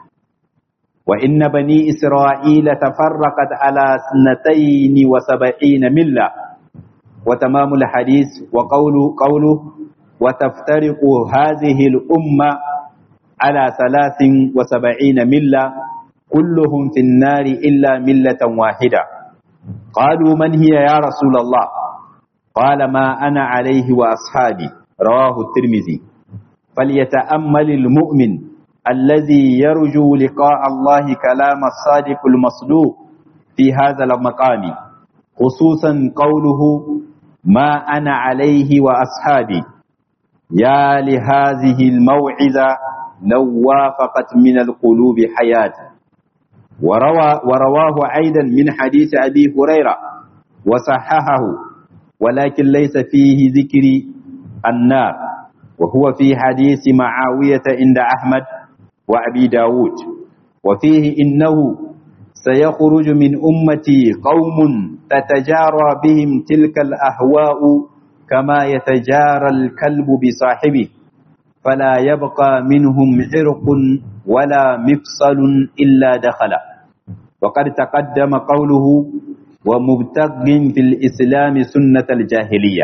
وإن بني إسرائيل تفرقت على سنتين وسبعين ملة وتمام الحديث وقوله قوله وتفترق هذه الأمة على ثلاث وسبعين ملة كلهم في النار إلا ملة واحدة قالوا من هي يا رسول الله قال ما أنا عليه وأصحابي رواه الترمذي فليتأمل المؤمن الذي يرجو لقاء الله كلام الصادق المصدوق في هذا المقام خصوصا قوله ما أنا عليه وأصحابي يا لهذه الموعظة لو وافقت من القلوب حياة وروى ورواه أيضا من حديث أبي هريرة وصححه ولكن ليس فيه ذكر النار وهو في حديث معاوية عند أحمد وأبي داود وفيه إنه سيخرج من أمتي قوم تتجارى بهم تلك الأهواء كما يتجارى الكلب بصاحبه فلا يبقى منهم عرق ولا مفصل إلا دخل وقد تقدم قوله ومبتغ في الإسلام سنة الجاهلية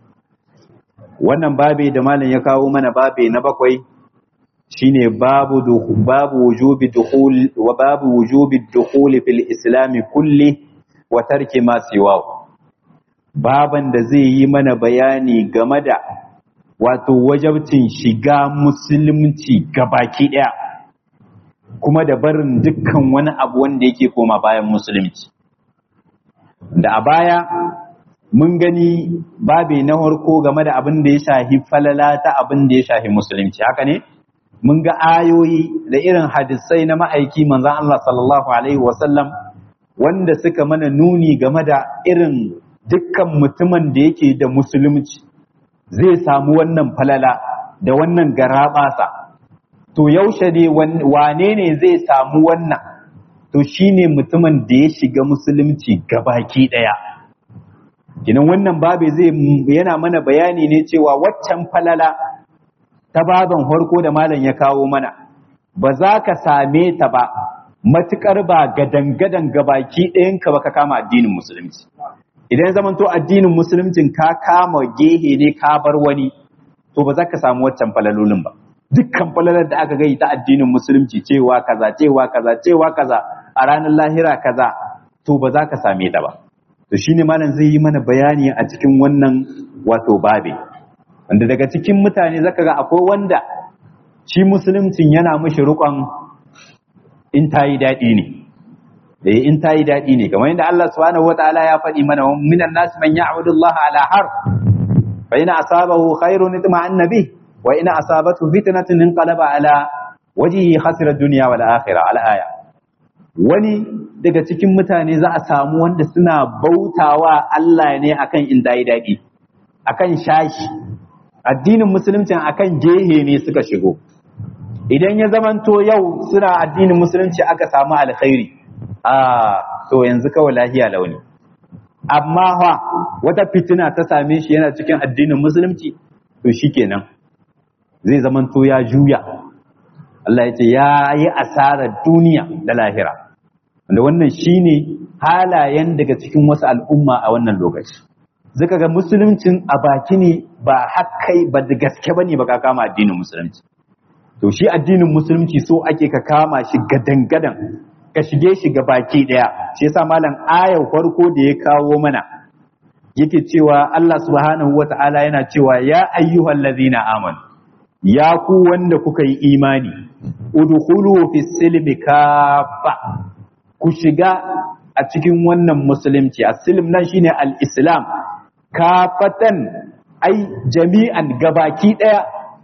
wannan babi da malam ya kawo mana babi na bakwai shine babu babu wujubi dukhul wa babu wujubi dukhul fil islam kulli wa tarki ma siwa baban da zai yi mana bayani game da wato wajabcin shiga musulunci gabaki daya kuma da barin dukkan wani abu wanda yake koma bayan musulunci da a baya mun gani babi na harko game da abin da ya shahi falala ta abin da ya shahi musulunci haka ne mun ga ayoyi da irin hadisai na ma'aiki manzan Allah sallallahu alaihi wasallam wanda suka mana nuni game da irin dukkan mutumin da yake da musulunci zai samu wannan falala da wannan garaɓasa to yaushe ne wane ne zai samu wannan to shine mutumin da ya shiga musulunci gabaki ɗaya kinan wannan babe zai yana mana bayani ne cewa waccan falala ta baban harko da malam ya kawo mana ba za ka same ta ba matukar ba gadan-gadan gabaki ɗayanka ba ka kama addinin musulunci idan zaman to addinin musuluncin ka kama gehe ne ka bar wani to ba za ka samu waccan falalolin ba dukkan falalar da aka gai ta addinin musulunci cewa kaza cewa kaza cewa kaza a ranar lahira kaza to ba za ka same ta ba to shine malam zai yi mana bayani a cikin wannan wato babe wanda daga cikin mutane zaka ga akwai wanda shi musuluncin yana mishi rukon in ta yi daɗi ne da in ta yi daɗi ne kamar yadda Allah subhanahu wataala ya faɗi mana minan nas man ya'budu Allah ala har fa ina asabahu khairun itma'anna bih wa ina asabatu fitnatun inqalaba ala wajhihi khasira dunya wal akhirah al aya wani daga cikin mutane za a samu wanda suna bautawa Allah ne akan in dai daɗi akan shashi addinin musulunci akan gehe ne suka shigo idan ya zamanto yau suna addinin musulunci aka samu alkhairi a to yanzu kawai lahiya launi amma fa wata fitina ta same shi yana cikin addinin musulunci to shikenan zai zamanto ya juya Allah ya ce ya yi asarar duniya da lahira wanda wannan shine halayen daga cikin wasu al'umma a wannan lokaci zaka ga musuluncin a baki ne ba hakkai ba da gaske bane ba ka kama addinin musulunci to shi addinin musulunci so ake ka kama shi gadan-gadan ka shige shi ga baki daya shi yasa malam ayar farko da ya kawo mana yake cewa Allah subhanahu wata'ala yana cewa ya ayyuhal ladzina amanu ya ku wanda kuka yi imani udkhulu fis silmi kafa ku shiga a cikin wannan musulunci as-silm nan shine al-islam kafatan ai jami'an gabaki daya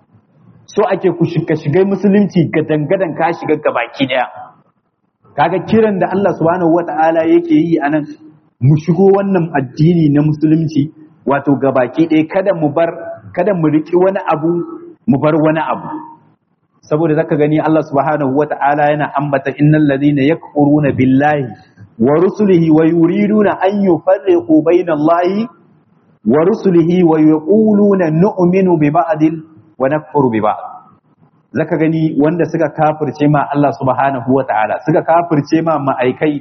so ake ku shiga shiga musulunci gadan-gadan ka shiga gabaki daya kaga kiran da Allah subhanahu wata'ala yake yi anan mu shigo wannan addini na musulunci wato gabaki ɗaya kada mu bar kada mu riki wani abu mu bar wani abu saboda zaka gani Allah subhanahu wata'ala yana ambata innal ladina yakfuruna billahi wa rusulihi wa yuriduna an yufarriqu bayna Allahi wa rusulihi wa yaquluna nu'minu bi ba'dil wa nakfuru bi ba'd zaka gani wanda suka kafirce ma Allah subhanahu wata'ala suka kafirce ma ma'aikai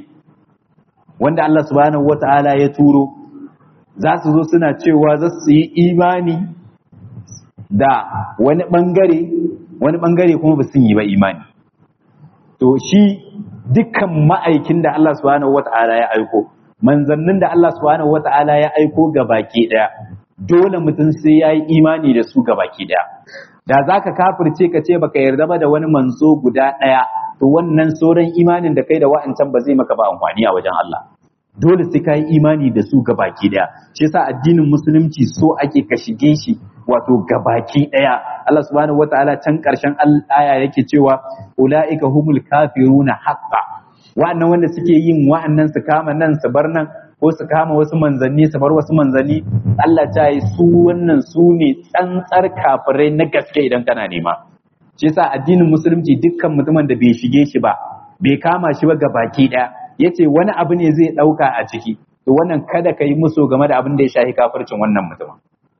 wanda Allah subhanahu wata'ala ya turo za su zo suna cewa za su yi imani da wani bangare wani bangare kuma ba sun yi ba imani to shi dukkan ma'aikin da Allah subhanahu wata'ala ya aiko manzannin da Allah subhanahu wata'ala ya aiko ga baki daya dole mutum sai ya yi imani da su ga baki daya da za ka kafirce ka ce baka yarda ba da wani manzo guda ɗaya to wannan sauran imanin da kai da wa'ancan ba zai maka ba amfani a wajen Allah dole sai ka yi imani da su gabaki ɗaya shi yasa addinin musulunci so ake ka shige shi wato gabaki ɗaya Allah subhanahu wataala can ƙarshen aya yake cewa ulaika humul kafiruna haqqa wa'annan wanda suke yin wa'annan su kama nan su bar nan ko su kama wasu manzanni su bar wasu manzanni Allah ta yi su wannan su ne tsantsar kafirai na gaske idan kana nema shi yasa addinin musulunci dukkan mutumin da bai shige shi ba bai kama shi ba ga baki daya yace wani abu ne zai dauka a ciki to wannan kada ka yi musu game da abin da ya shahi kafircin wannan mutumin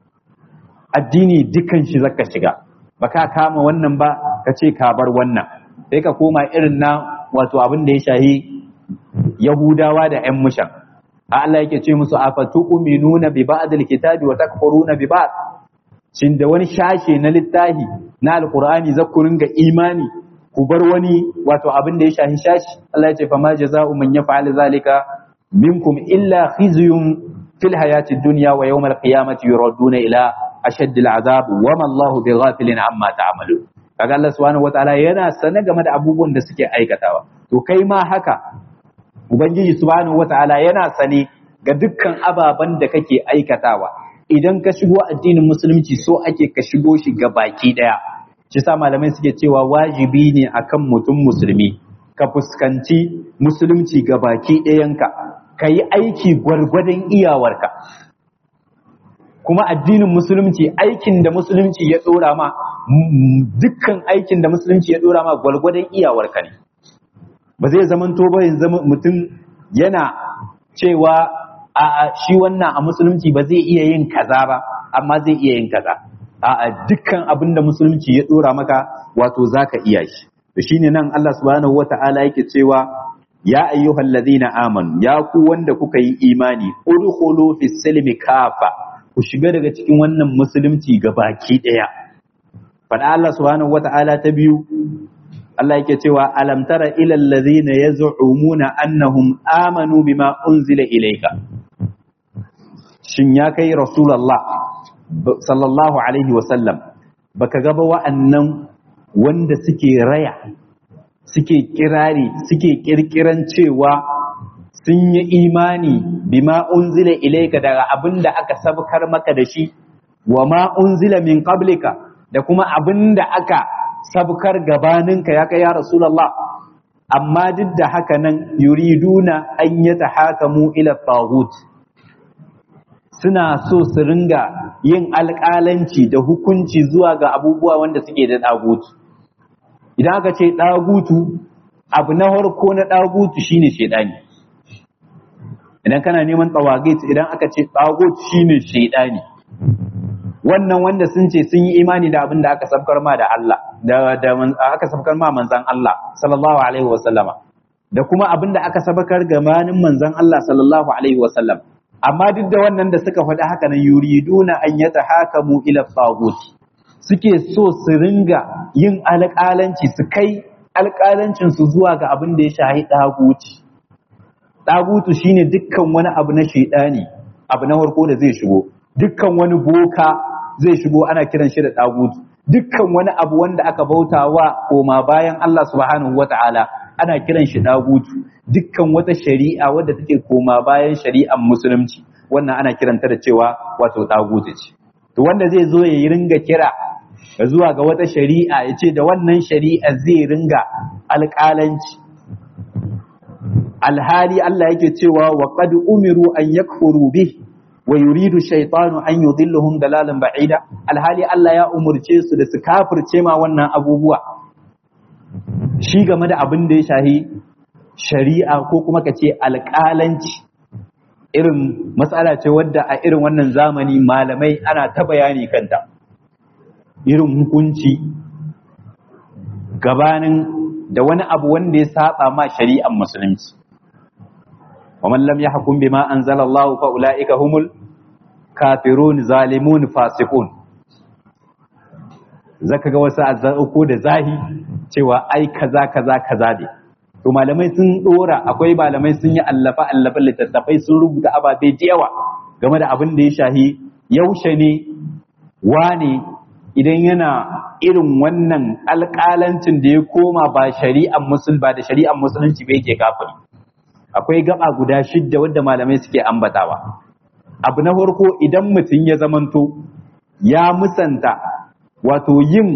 addini dukkan shi zaka shiga baka kama wannan ba ka ce ka bar wannan sai ka koma irin na wato abin da ya shahi yahudawa da yan mushan Allah yake ce musu afatu'minuna bi ba'dil kitabi wa takfuruna bi ba'd shin da wani shashe na littafi na alqur'ani za ku ringa imani ku bar wani wato abin da ya shahi shashi Allah ya ce fa ma jaza'u man yaf'al zalika minkum illa khizyun fil hayati dunya wa yawmal qiyamati yuraduna ila ashaddil azab wa ma Allahu bighafilin amma ta'malun kaga Allah subhanahu wataala yana sane game da abubuwan da suke aikatawa to kai ma haka ubangiji subhanahu wataala yana sane ga dukkan ababen da kake aikatawa idan ka shigo addinin musulunci so ake ka shigo shi ga baki daya shi sa malamai suke cewa wajibi ne akan mutum musulmi ka fuskanci musulunci ga baki ɗayanka ka yi aiki gwargwadon iyawarka kuma addinin musulunci aikin da musulunci ya ɗora ma dukkan aikin da musulunci ya ɗora ma gwargwadon iyawarka ne ba zai zaman ba zama mutum yana cewa a shi wannan a musulunci ba zai iya yin kaza ba amma zai iya yin kaza a dukkan abin da musulunci ya ɗora maka wato zaka iya shi to shine nan Allah subhanahu wata'ala yake cewa ya ayyuhal ladina amanu ya ku wanda kuka yi imani udkhulu fis silmi kafa ku shiga daga cikin wannan musulunci baki daya fada Allah subhanahu wata'ala ta biyu Allah yake cewa alam tara ilal ladina yaz'umuna annahum amanu bima unzila ilayka shin ya kai rasulullah sallallahu alaihi wasallam baka ga ba wa'annan wanda suke raya suke kirari suke kirkiran cewa sun yi imani bima unzila ilaika daga abin da aka sabkar maka da shi wa ma unzila min qablika da kuma abin da aka sabkar gabaninka ya kai ya rasulullah amma duk da haka nan yuriduna an yatahakamu ila taghut suna so su ringa yin alƙalanci da hukunci zuwa ga abubuwa wanda suke da ɗagutu idan aka ce ɗagutu abu na harko na ɗagutu shine shaidani idan kana neman tsawagit idan aka ce ɗagutu shine shaidani wannan wanda sun ce sun yi imani da abin da aka sabkar ma da Allah da aka sabkar ma manzan Allah sallallahu alaihi wasallama da kuma abin da aka sabkar gabanin manzan Allah sallallahu alaihi wasallam amma duk da wannan da suka faɗi haka nan yuriduna an yatahakamu ila tagut suke so su ringa yin alƙalanci su kai alƙalancin su zuwa ga abin da ya shahi daguti dagutu shine dukkan wani abu na shaidani abu na farko da zai shigo dukkan wani boka zai shigo ana kiran shi da dagutu dukkan wani abu wanda aka bautawa koma bayan Allah subhanahu wata'ala ana kiran shi dagutu dukkan wata shari'a wadda take koma bayan shari'ar musulunci wannan ana kiranta da cewa wato dagutu ce to wanda zai zo ya ringa kira zuwa ga wata shari'a ya ce da wannan shari'a zai ringa alƙalanci alhali Allah yake cewa wa qad umiru an yakfuru bih wa yuridu shaytanu an yudillahum dalalan ba'ida alhali Allah ya umurce su da su kafirce ma wannan abubuwa shi game da abin da ya shahi shari'a ko kuma ka ce alƙalanci irin matsala ce wadda a irin wannan zamani malamai ana ta bayani kanta irin hukunci gabanin da wani abu wanda ya saba ma shari'ar musulunci ومن لم يحكم بما أنزل الله فأولئك هم الكافرون ظالمون فاسقون zaka ga wasu azzauko da zahi cewa ai kaza kaza kaza ne to malamai sun dora akwai malamai sun yi allafa allafa littattafai sun rubuta ababe da yawa game da abin da ya shahi yaushe ne wane idan yana irin wannan alƙalancin da ya koma ba shari'ar musul ba da shari'ar musulunci ba yake kafiri akwai gaba guda shidda wadda malamai suke ambatawa abu na farko idan mutum ya zamanto ya musanta wato yin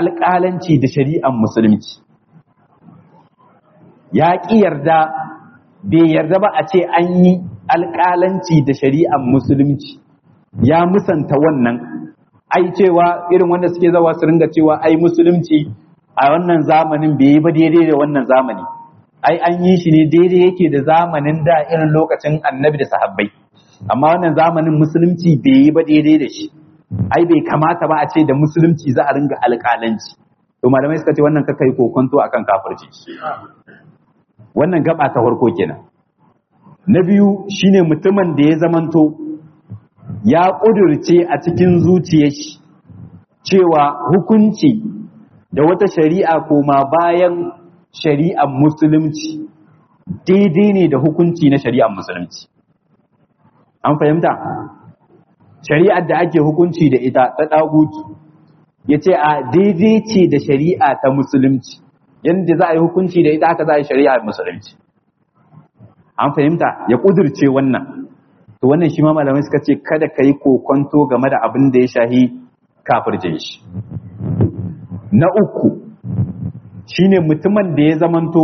alƙalanci da shari'ar musulunci ya ƙi yarda bai yarda ba a ce an yi alƙalanci da shari'ar musulunci ya musanta wannan ai cewa irin wanda suke zawa su ringa cewa ai musulunci a wannan zamanin bai yi ba daidai da wannan zamani ai an yi shi ne daidai yake da zamanin da irin lokacin annabi da sahabbai amma wannan zamanin musulunci bai yi ba daidai da shi ai bai kamata ba a ce da musulunci za a ringa alƙalanci to malamai suka ce wannan kaka yi kokonto akan kafirci wannan gaba ta farko kenan na biyu shine mutumin da ya zamanto ya ƙudurce a cikin zuciyar shi cewa hukunci da wata shari'a koma bayan shari'ar musulunci daidai ne da hukunci na shari'ar musulunci an fahimta shari'ar da ake hukunci da ita ta ɗagutu ya ce a daidai ce da shari'a ta musulunci yadda za a yi hukunci da ita aka za a yi shari'ar musulunci an fahimta ya ƙudurce wannan to wannan shi ma malamai suka ce kada ka yi kokonto game da abin da ya shahi kafirce shi na uku shine mutumin da ya zamanto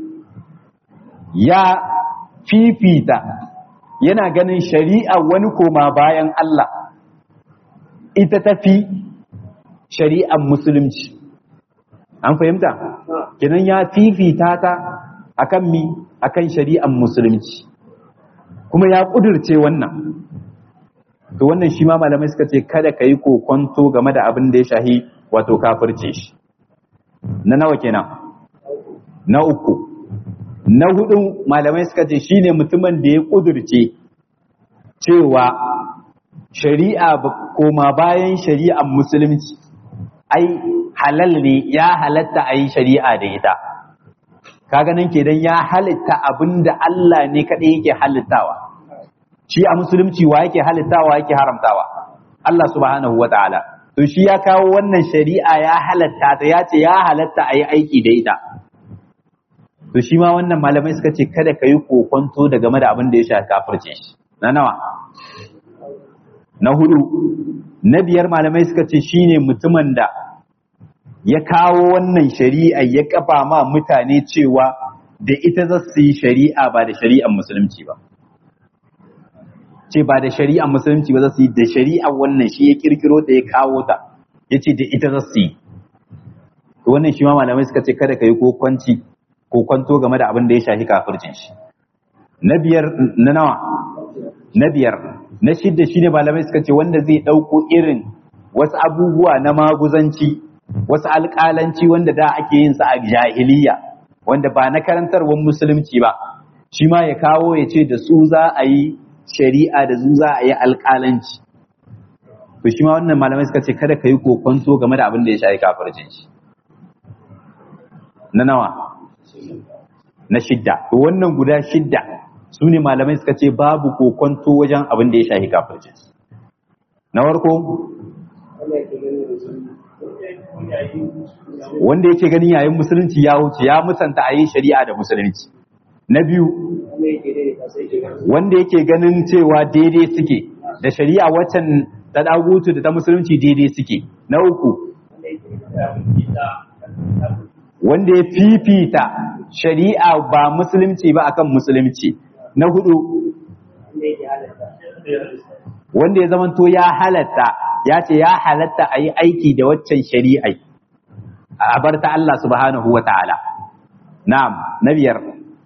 ya fifita yana ganin shari'a wani koma bayan Allah ita tafi shari'ar musulunci an fahimta kenan ya fifita ta akan mi akan shari'ar musulunci kuma ya kudurce wannan to wannan shi ma malamai suka ce kada ka yi kokonto game da abin da ya shahi wato kafirce shi na nawa kenan na uku na hudu malamai suka ce shine mutumin da ya kudurce cewa shari'a koma bayan shari'ar musulunci ai halal ne ya halatta a yi shari'a da ita kaga nan kenan ya halitta abin da Allah ne kaɗai yake halittawa shi a musulunci wa yake halittawa yake haramtawa Allah subhanahu wa ta'ala to shi ya kawo wannan shari'a ya halatta ta ya ce ya halatta a yi aiki da ita to shi ma wannan malamai suka ce kada ka yi kokonto da game da abin da ya shafi kafirce shi na nawa na hudu na biyar malamai suka ce shine mutumin da ya kawo wannan shari'a ya kafa ma mutane cewa da ita za su yi shari'a ba da shari'ar musulunci ba ce ba da shari'ar musulunci ba za su yi da shari'ar wannan shi ya kirkiro da ya kawo ta ya ce da ita za su yi to wannan shi ma malamai suka ce kada ka yi kokwanci ko kwanto game da abin da ya shafi kafircin shi na biyar na nawa na biyar na shidda shine malamai suka ce wanda zai ɗauko irin wasu abubuwa na maguzanci wasu alƙalanci wanda da ake yin sa a jahiliya wanda ba na karantarwar musulunci ba shi ma ya kawo ya ce da su za a yi shari'a da su za a yi alƙalanci to shi ma wannan malamai suka ce kada ka yi kokonto game da abin da ya shafi kafircin shi na nawa na shidda to wannan guda shidda su ne malamai suka ce babu kokonto wajen abin da ya shafi kafircin na farko wanda yake ganin yayin musulunci ya wuce ya musanta a yi shari'a da musulunci na biyu wanda yake ganin cewa daidai suke da shari'a waccan ta dagutu da ta musulunci daidai suke na uku wanda ya fifita shari'a ba musulunci ba akan musulunci na hudu wanda ya zamanto ya halatta ya ce ya halatta a yi aiki da waccan shari'ai a bar ta Allah subhanahu wa ta'ala na'am na biyar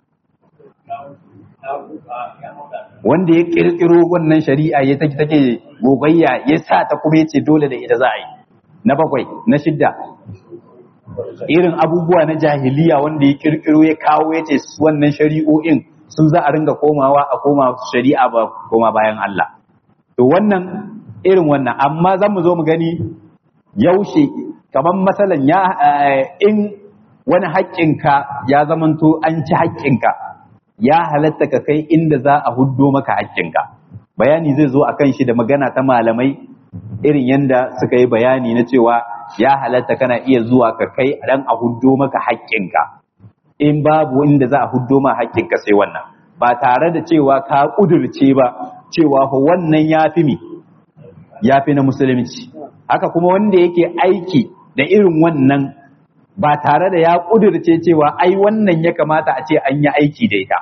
wanda ya kirkiro wannan shari'a ya take take gogayya ya sa ta kuma yace dole da ita za a yi na bakwai na shidda irin abubuwa na jahiliya wanda ya kirkiro ya kawo yace wannan shari'o'in su za a ringa komawa a koma shari'a ba koma bayan Allah to wannan irin wannan amma zan mu zo mu gani yaushe kamar masalan ya in wani haƙƙinka ya zamanto an ci haƙƙinka ya halatta ka kai inda za a huddo maka haƙƙinka bayani zai zo a kan shi da magana ta malamai irin yanda suka yi bayani na cewa ya halatta kana iya zuwa ka kai dan a huddo maka haƙƙinka in babu inda za a huddo ma haƙƙinka sai wannan ba tare da cewa ka ƙudurce ba cewa wannan ya fi mi ya fi na musulunci haka kuma wanda yake aiki da irin wannan ba tare da ya ƙudurce cewa ai wannan ya kamata a ce an yi aiki da ita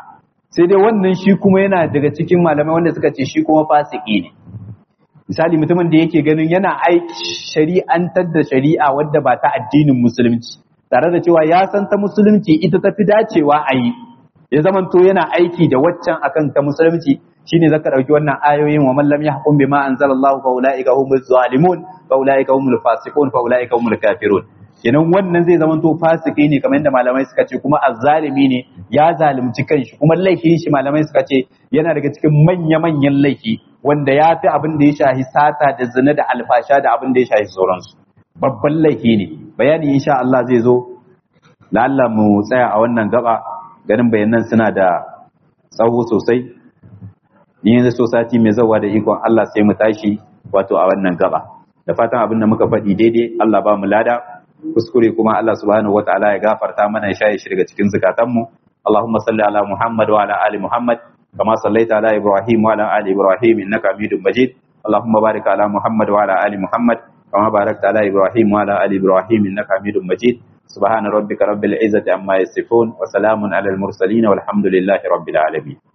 sai dai wannan shi kuma yana daga cikin malamai wanda suka ce shi kuma fasiki ne misali mutumin da yake ganin yana aiki shari'antar da shari'a wadda ba ta addinin musulunci tare da cewa ya san ta musulunci ita tafi dacewa a yi ya zamanto yana aiki da waccan akan ta musulunci shine zaka dauki wannan ayoyin wa man lam yahkum bima anzalallahu fa ulaika humuz zalimun fa ulaika humul fasiqun fa ulaika humul kafirun kenan wannan zai zamanto fasiki ne kamar yadda malamai suka ce kuma azzalimi ne ya zalunci kanshi kuma laifin shi malamai suka ce yana daga cikin manya-manyan laifi wanda ya fi abin da ya shahi sata da zina da alfasha da abin da ya shahi sauransu babban laifi ne bayani insha Allah zai zo la'alla mu tsaya a wannan gaba ganin bayanan suna da tsawo sosai ni yanzu so sati mai zawa da ikon Allah sai mu tashi wato a wannan gaba da fatan abin da muka faɗi daidai Allah ba mu lada kuskure kuma Allah subhanahu wataala ya gafarta mana ya shaye shi daga cikin zukatanmu Allahumma salli ala Muhammad wa ala ali Muhammad kama sallaita ala Ibrahim wa ala ali Ibrahim innaka Hamidum Majid Allahumma barik ala Muhammad wa ala ali Muhammad kama barakta ala Ibrahim wa ala ali Ibrahim innaka Hamidum Majid سبحان ربك رب العزة عما يصفون وسلام على المرسلين والحمد لله رب العالمين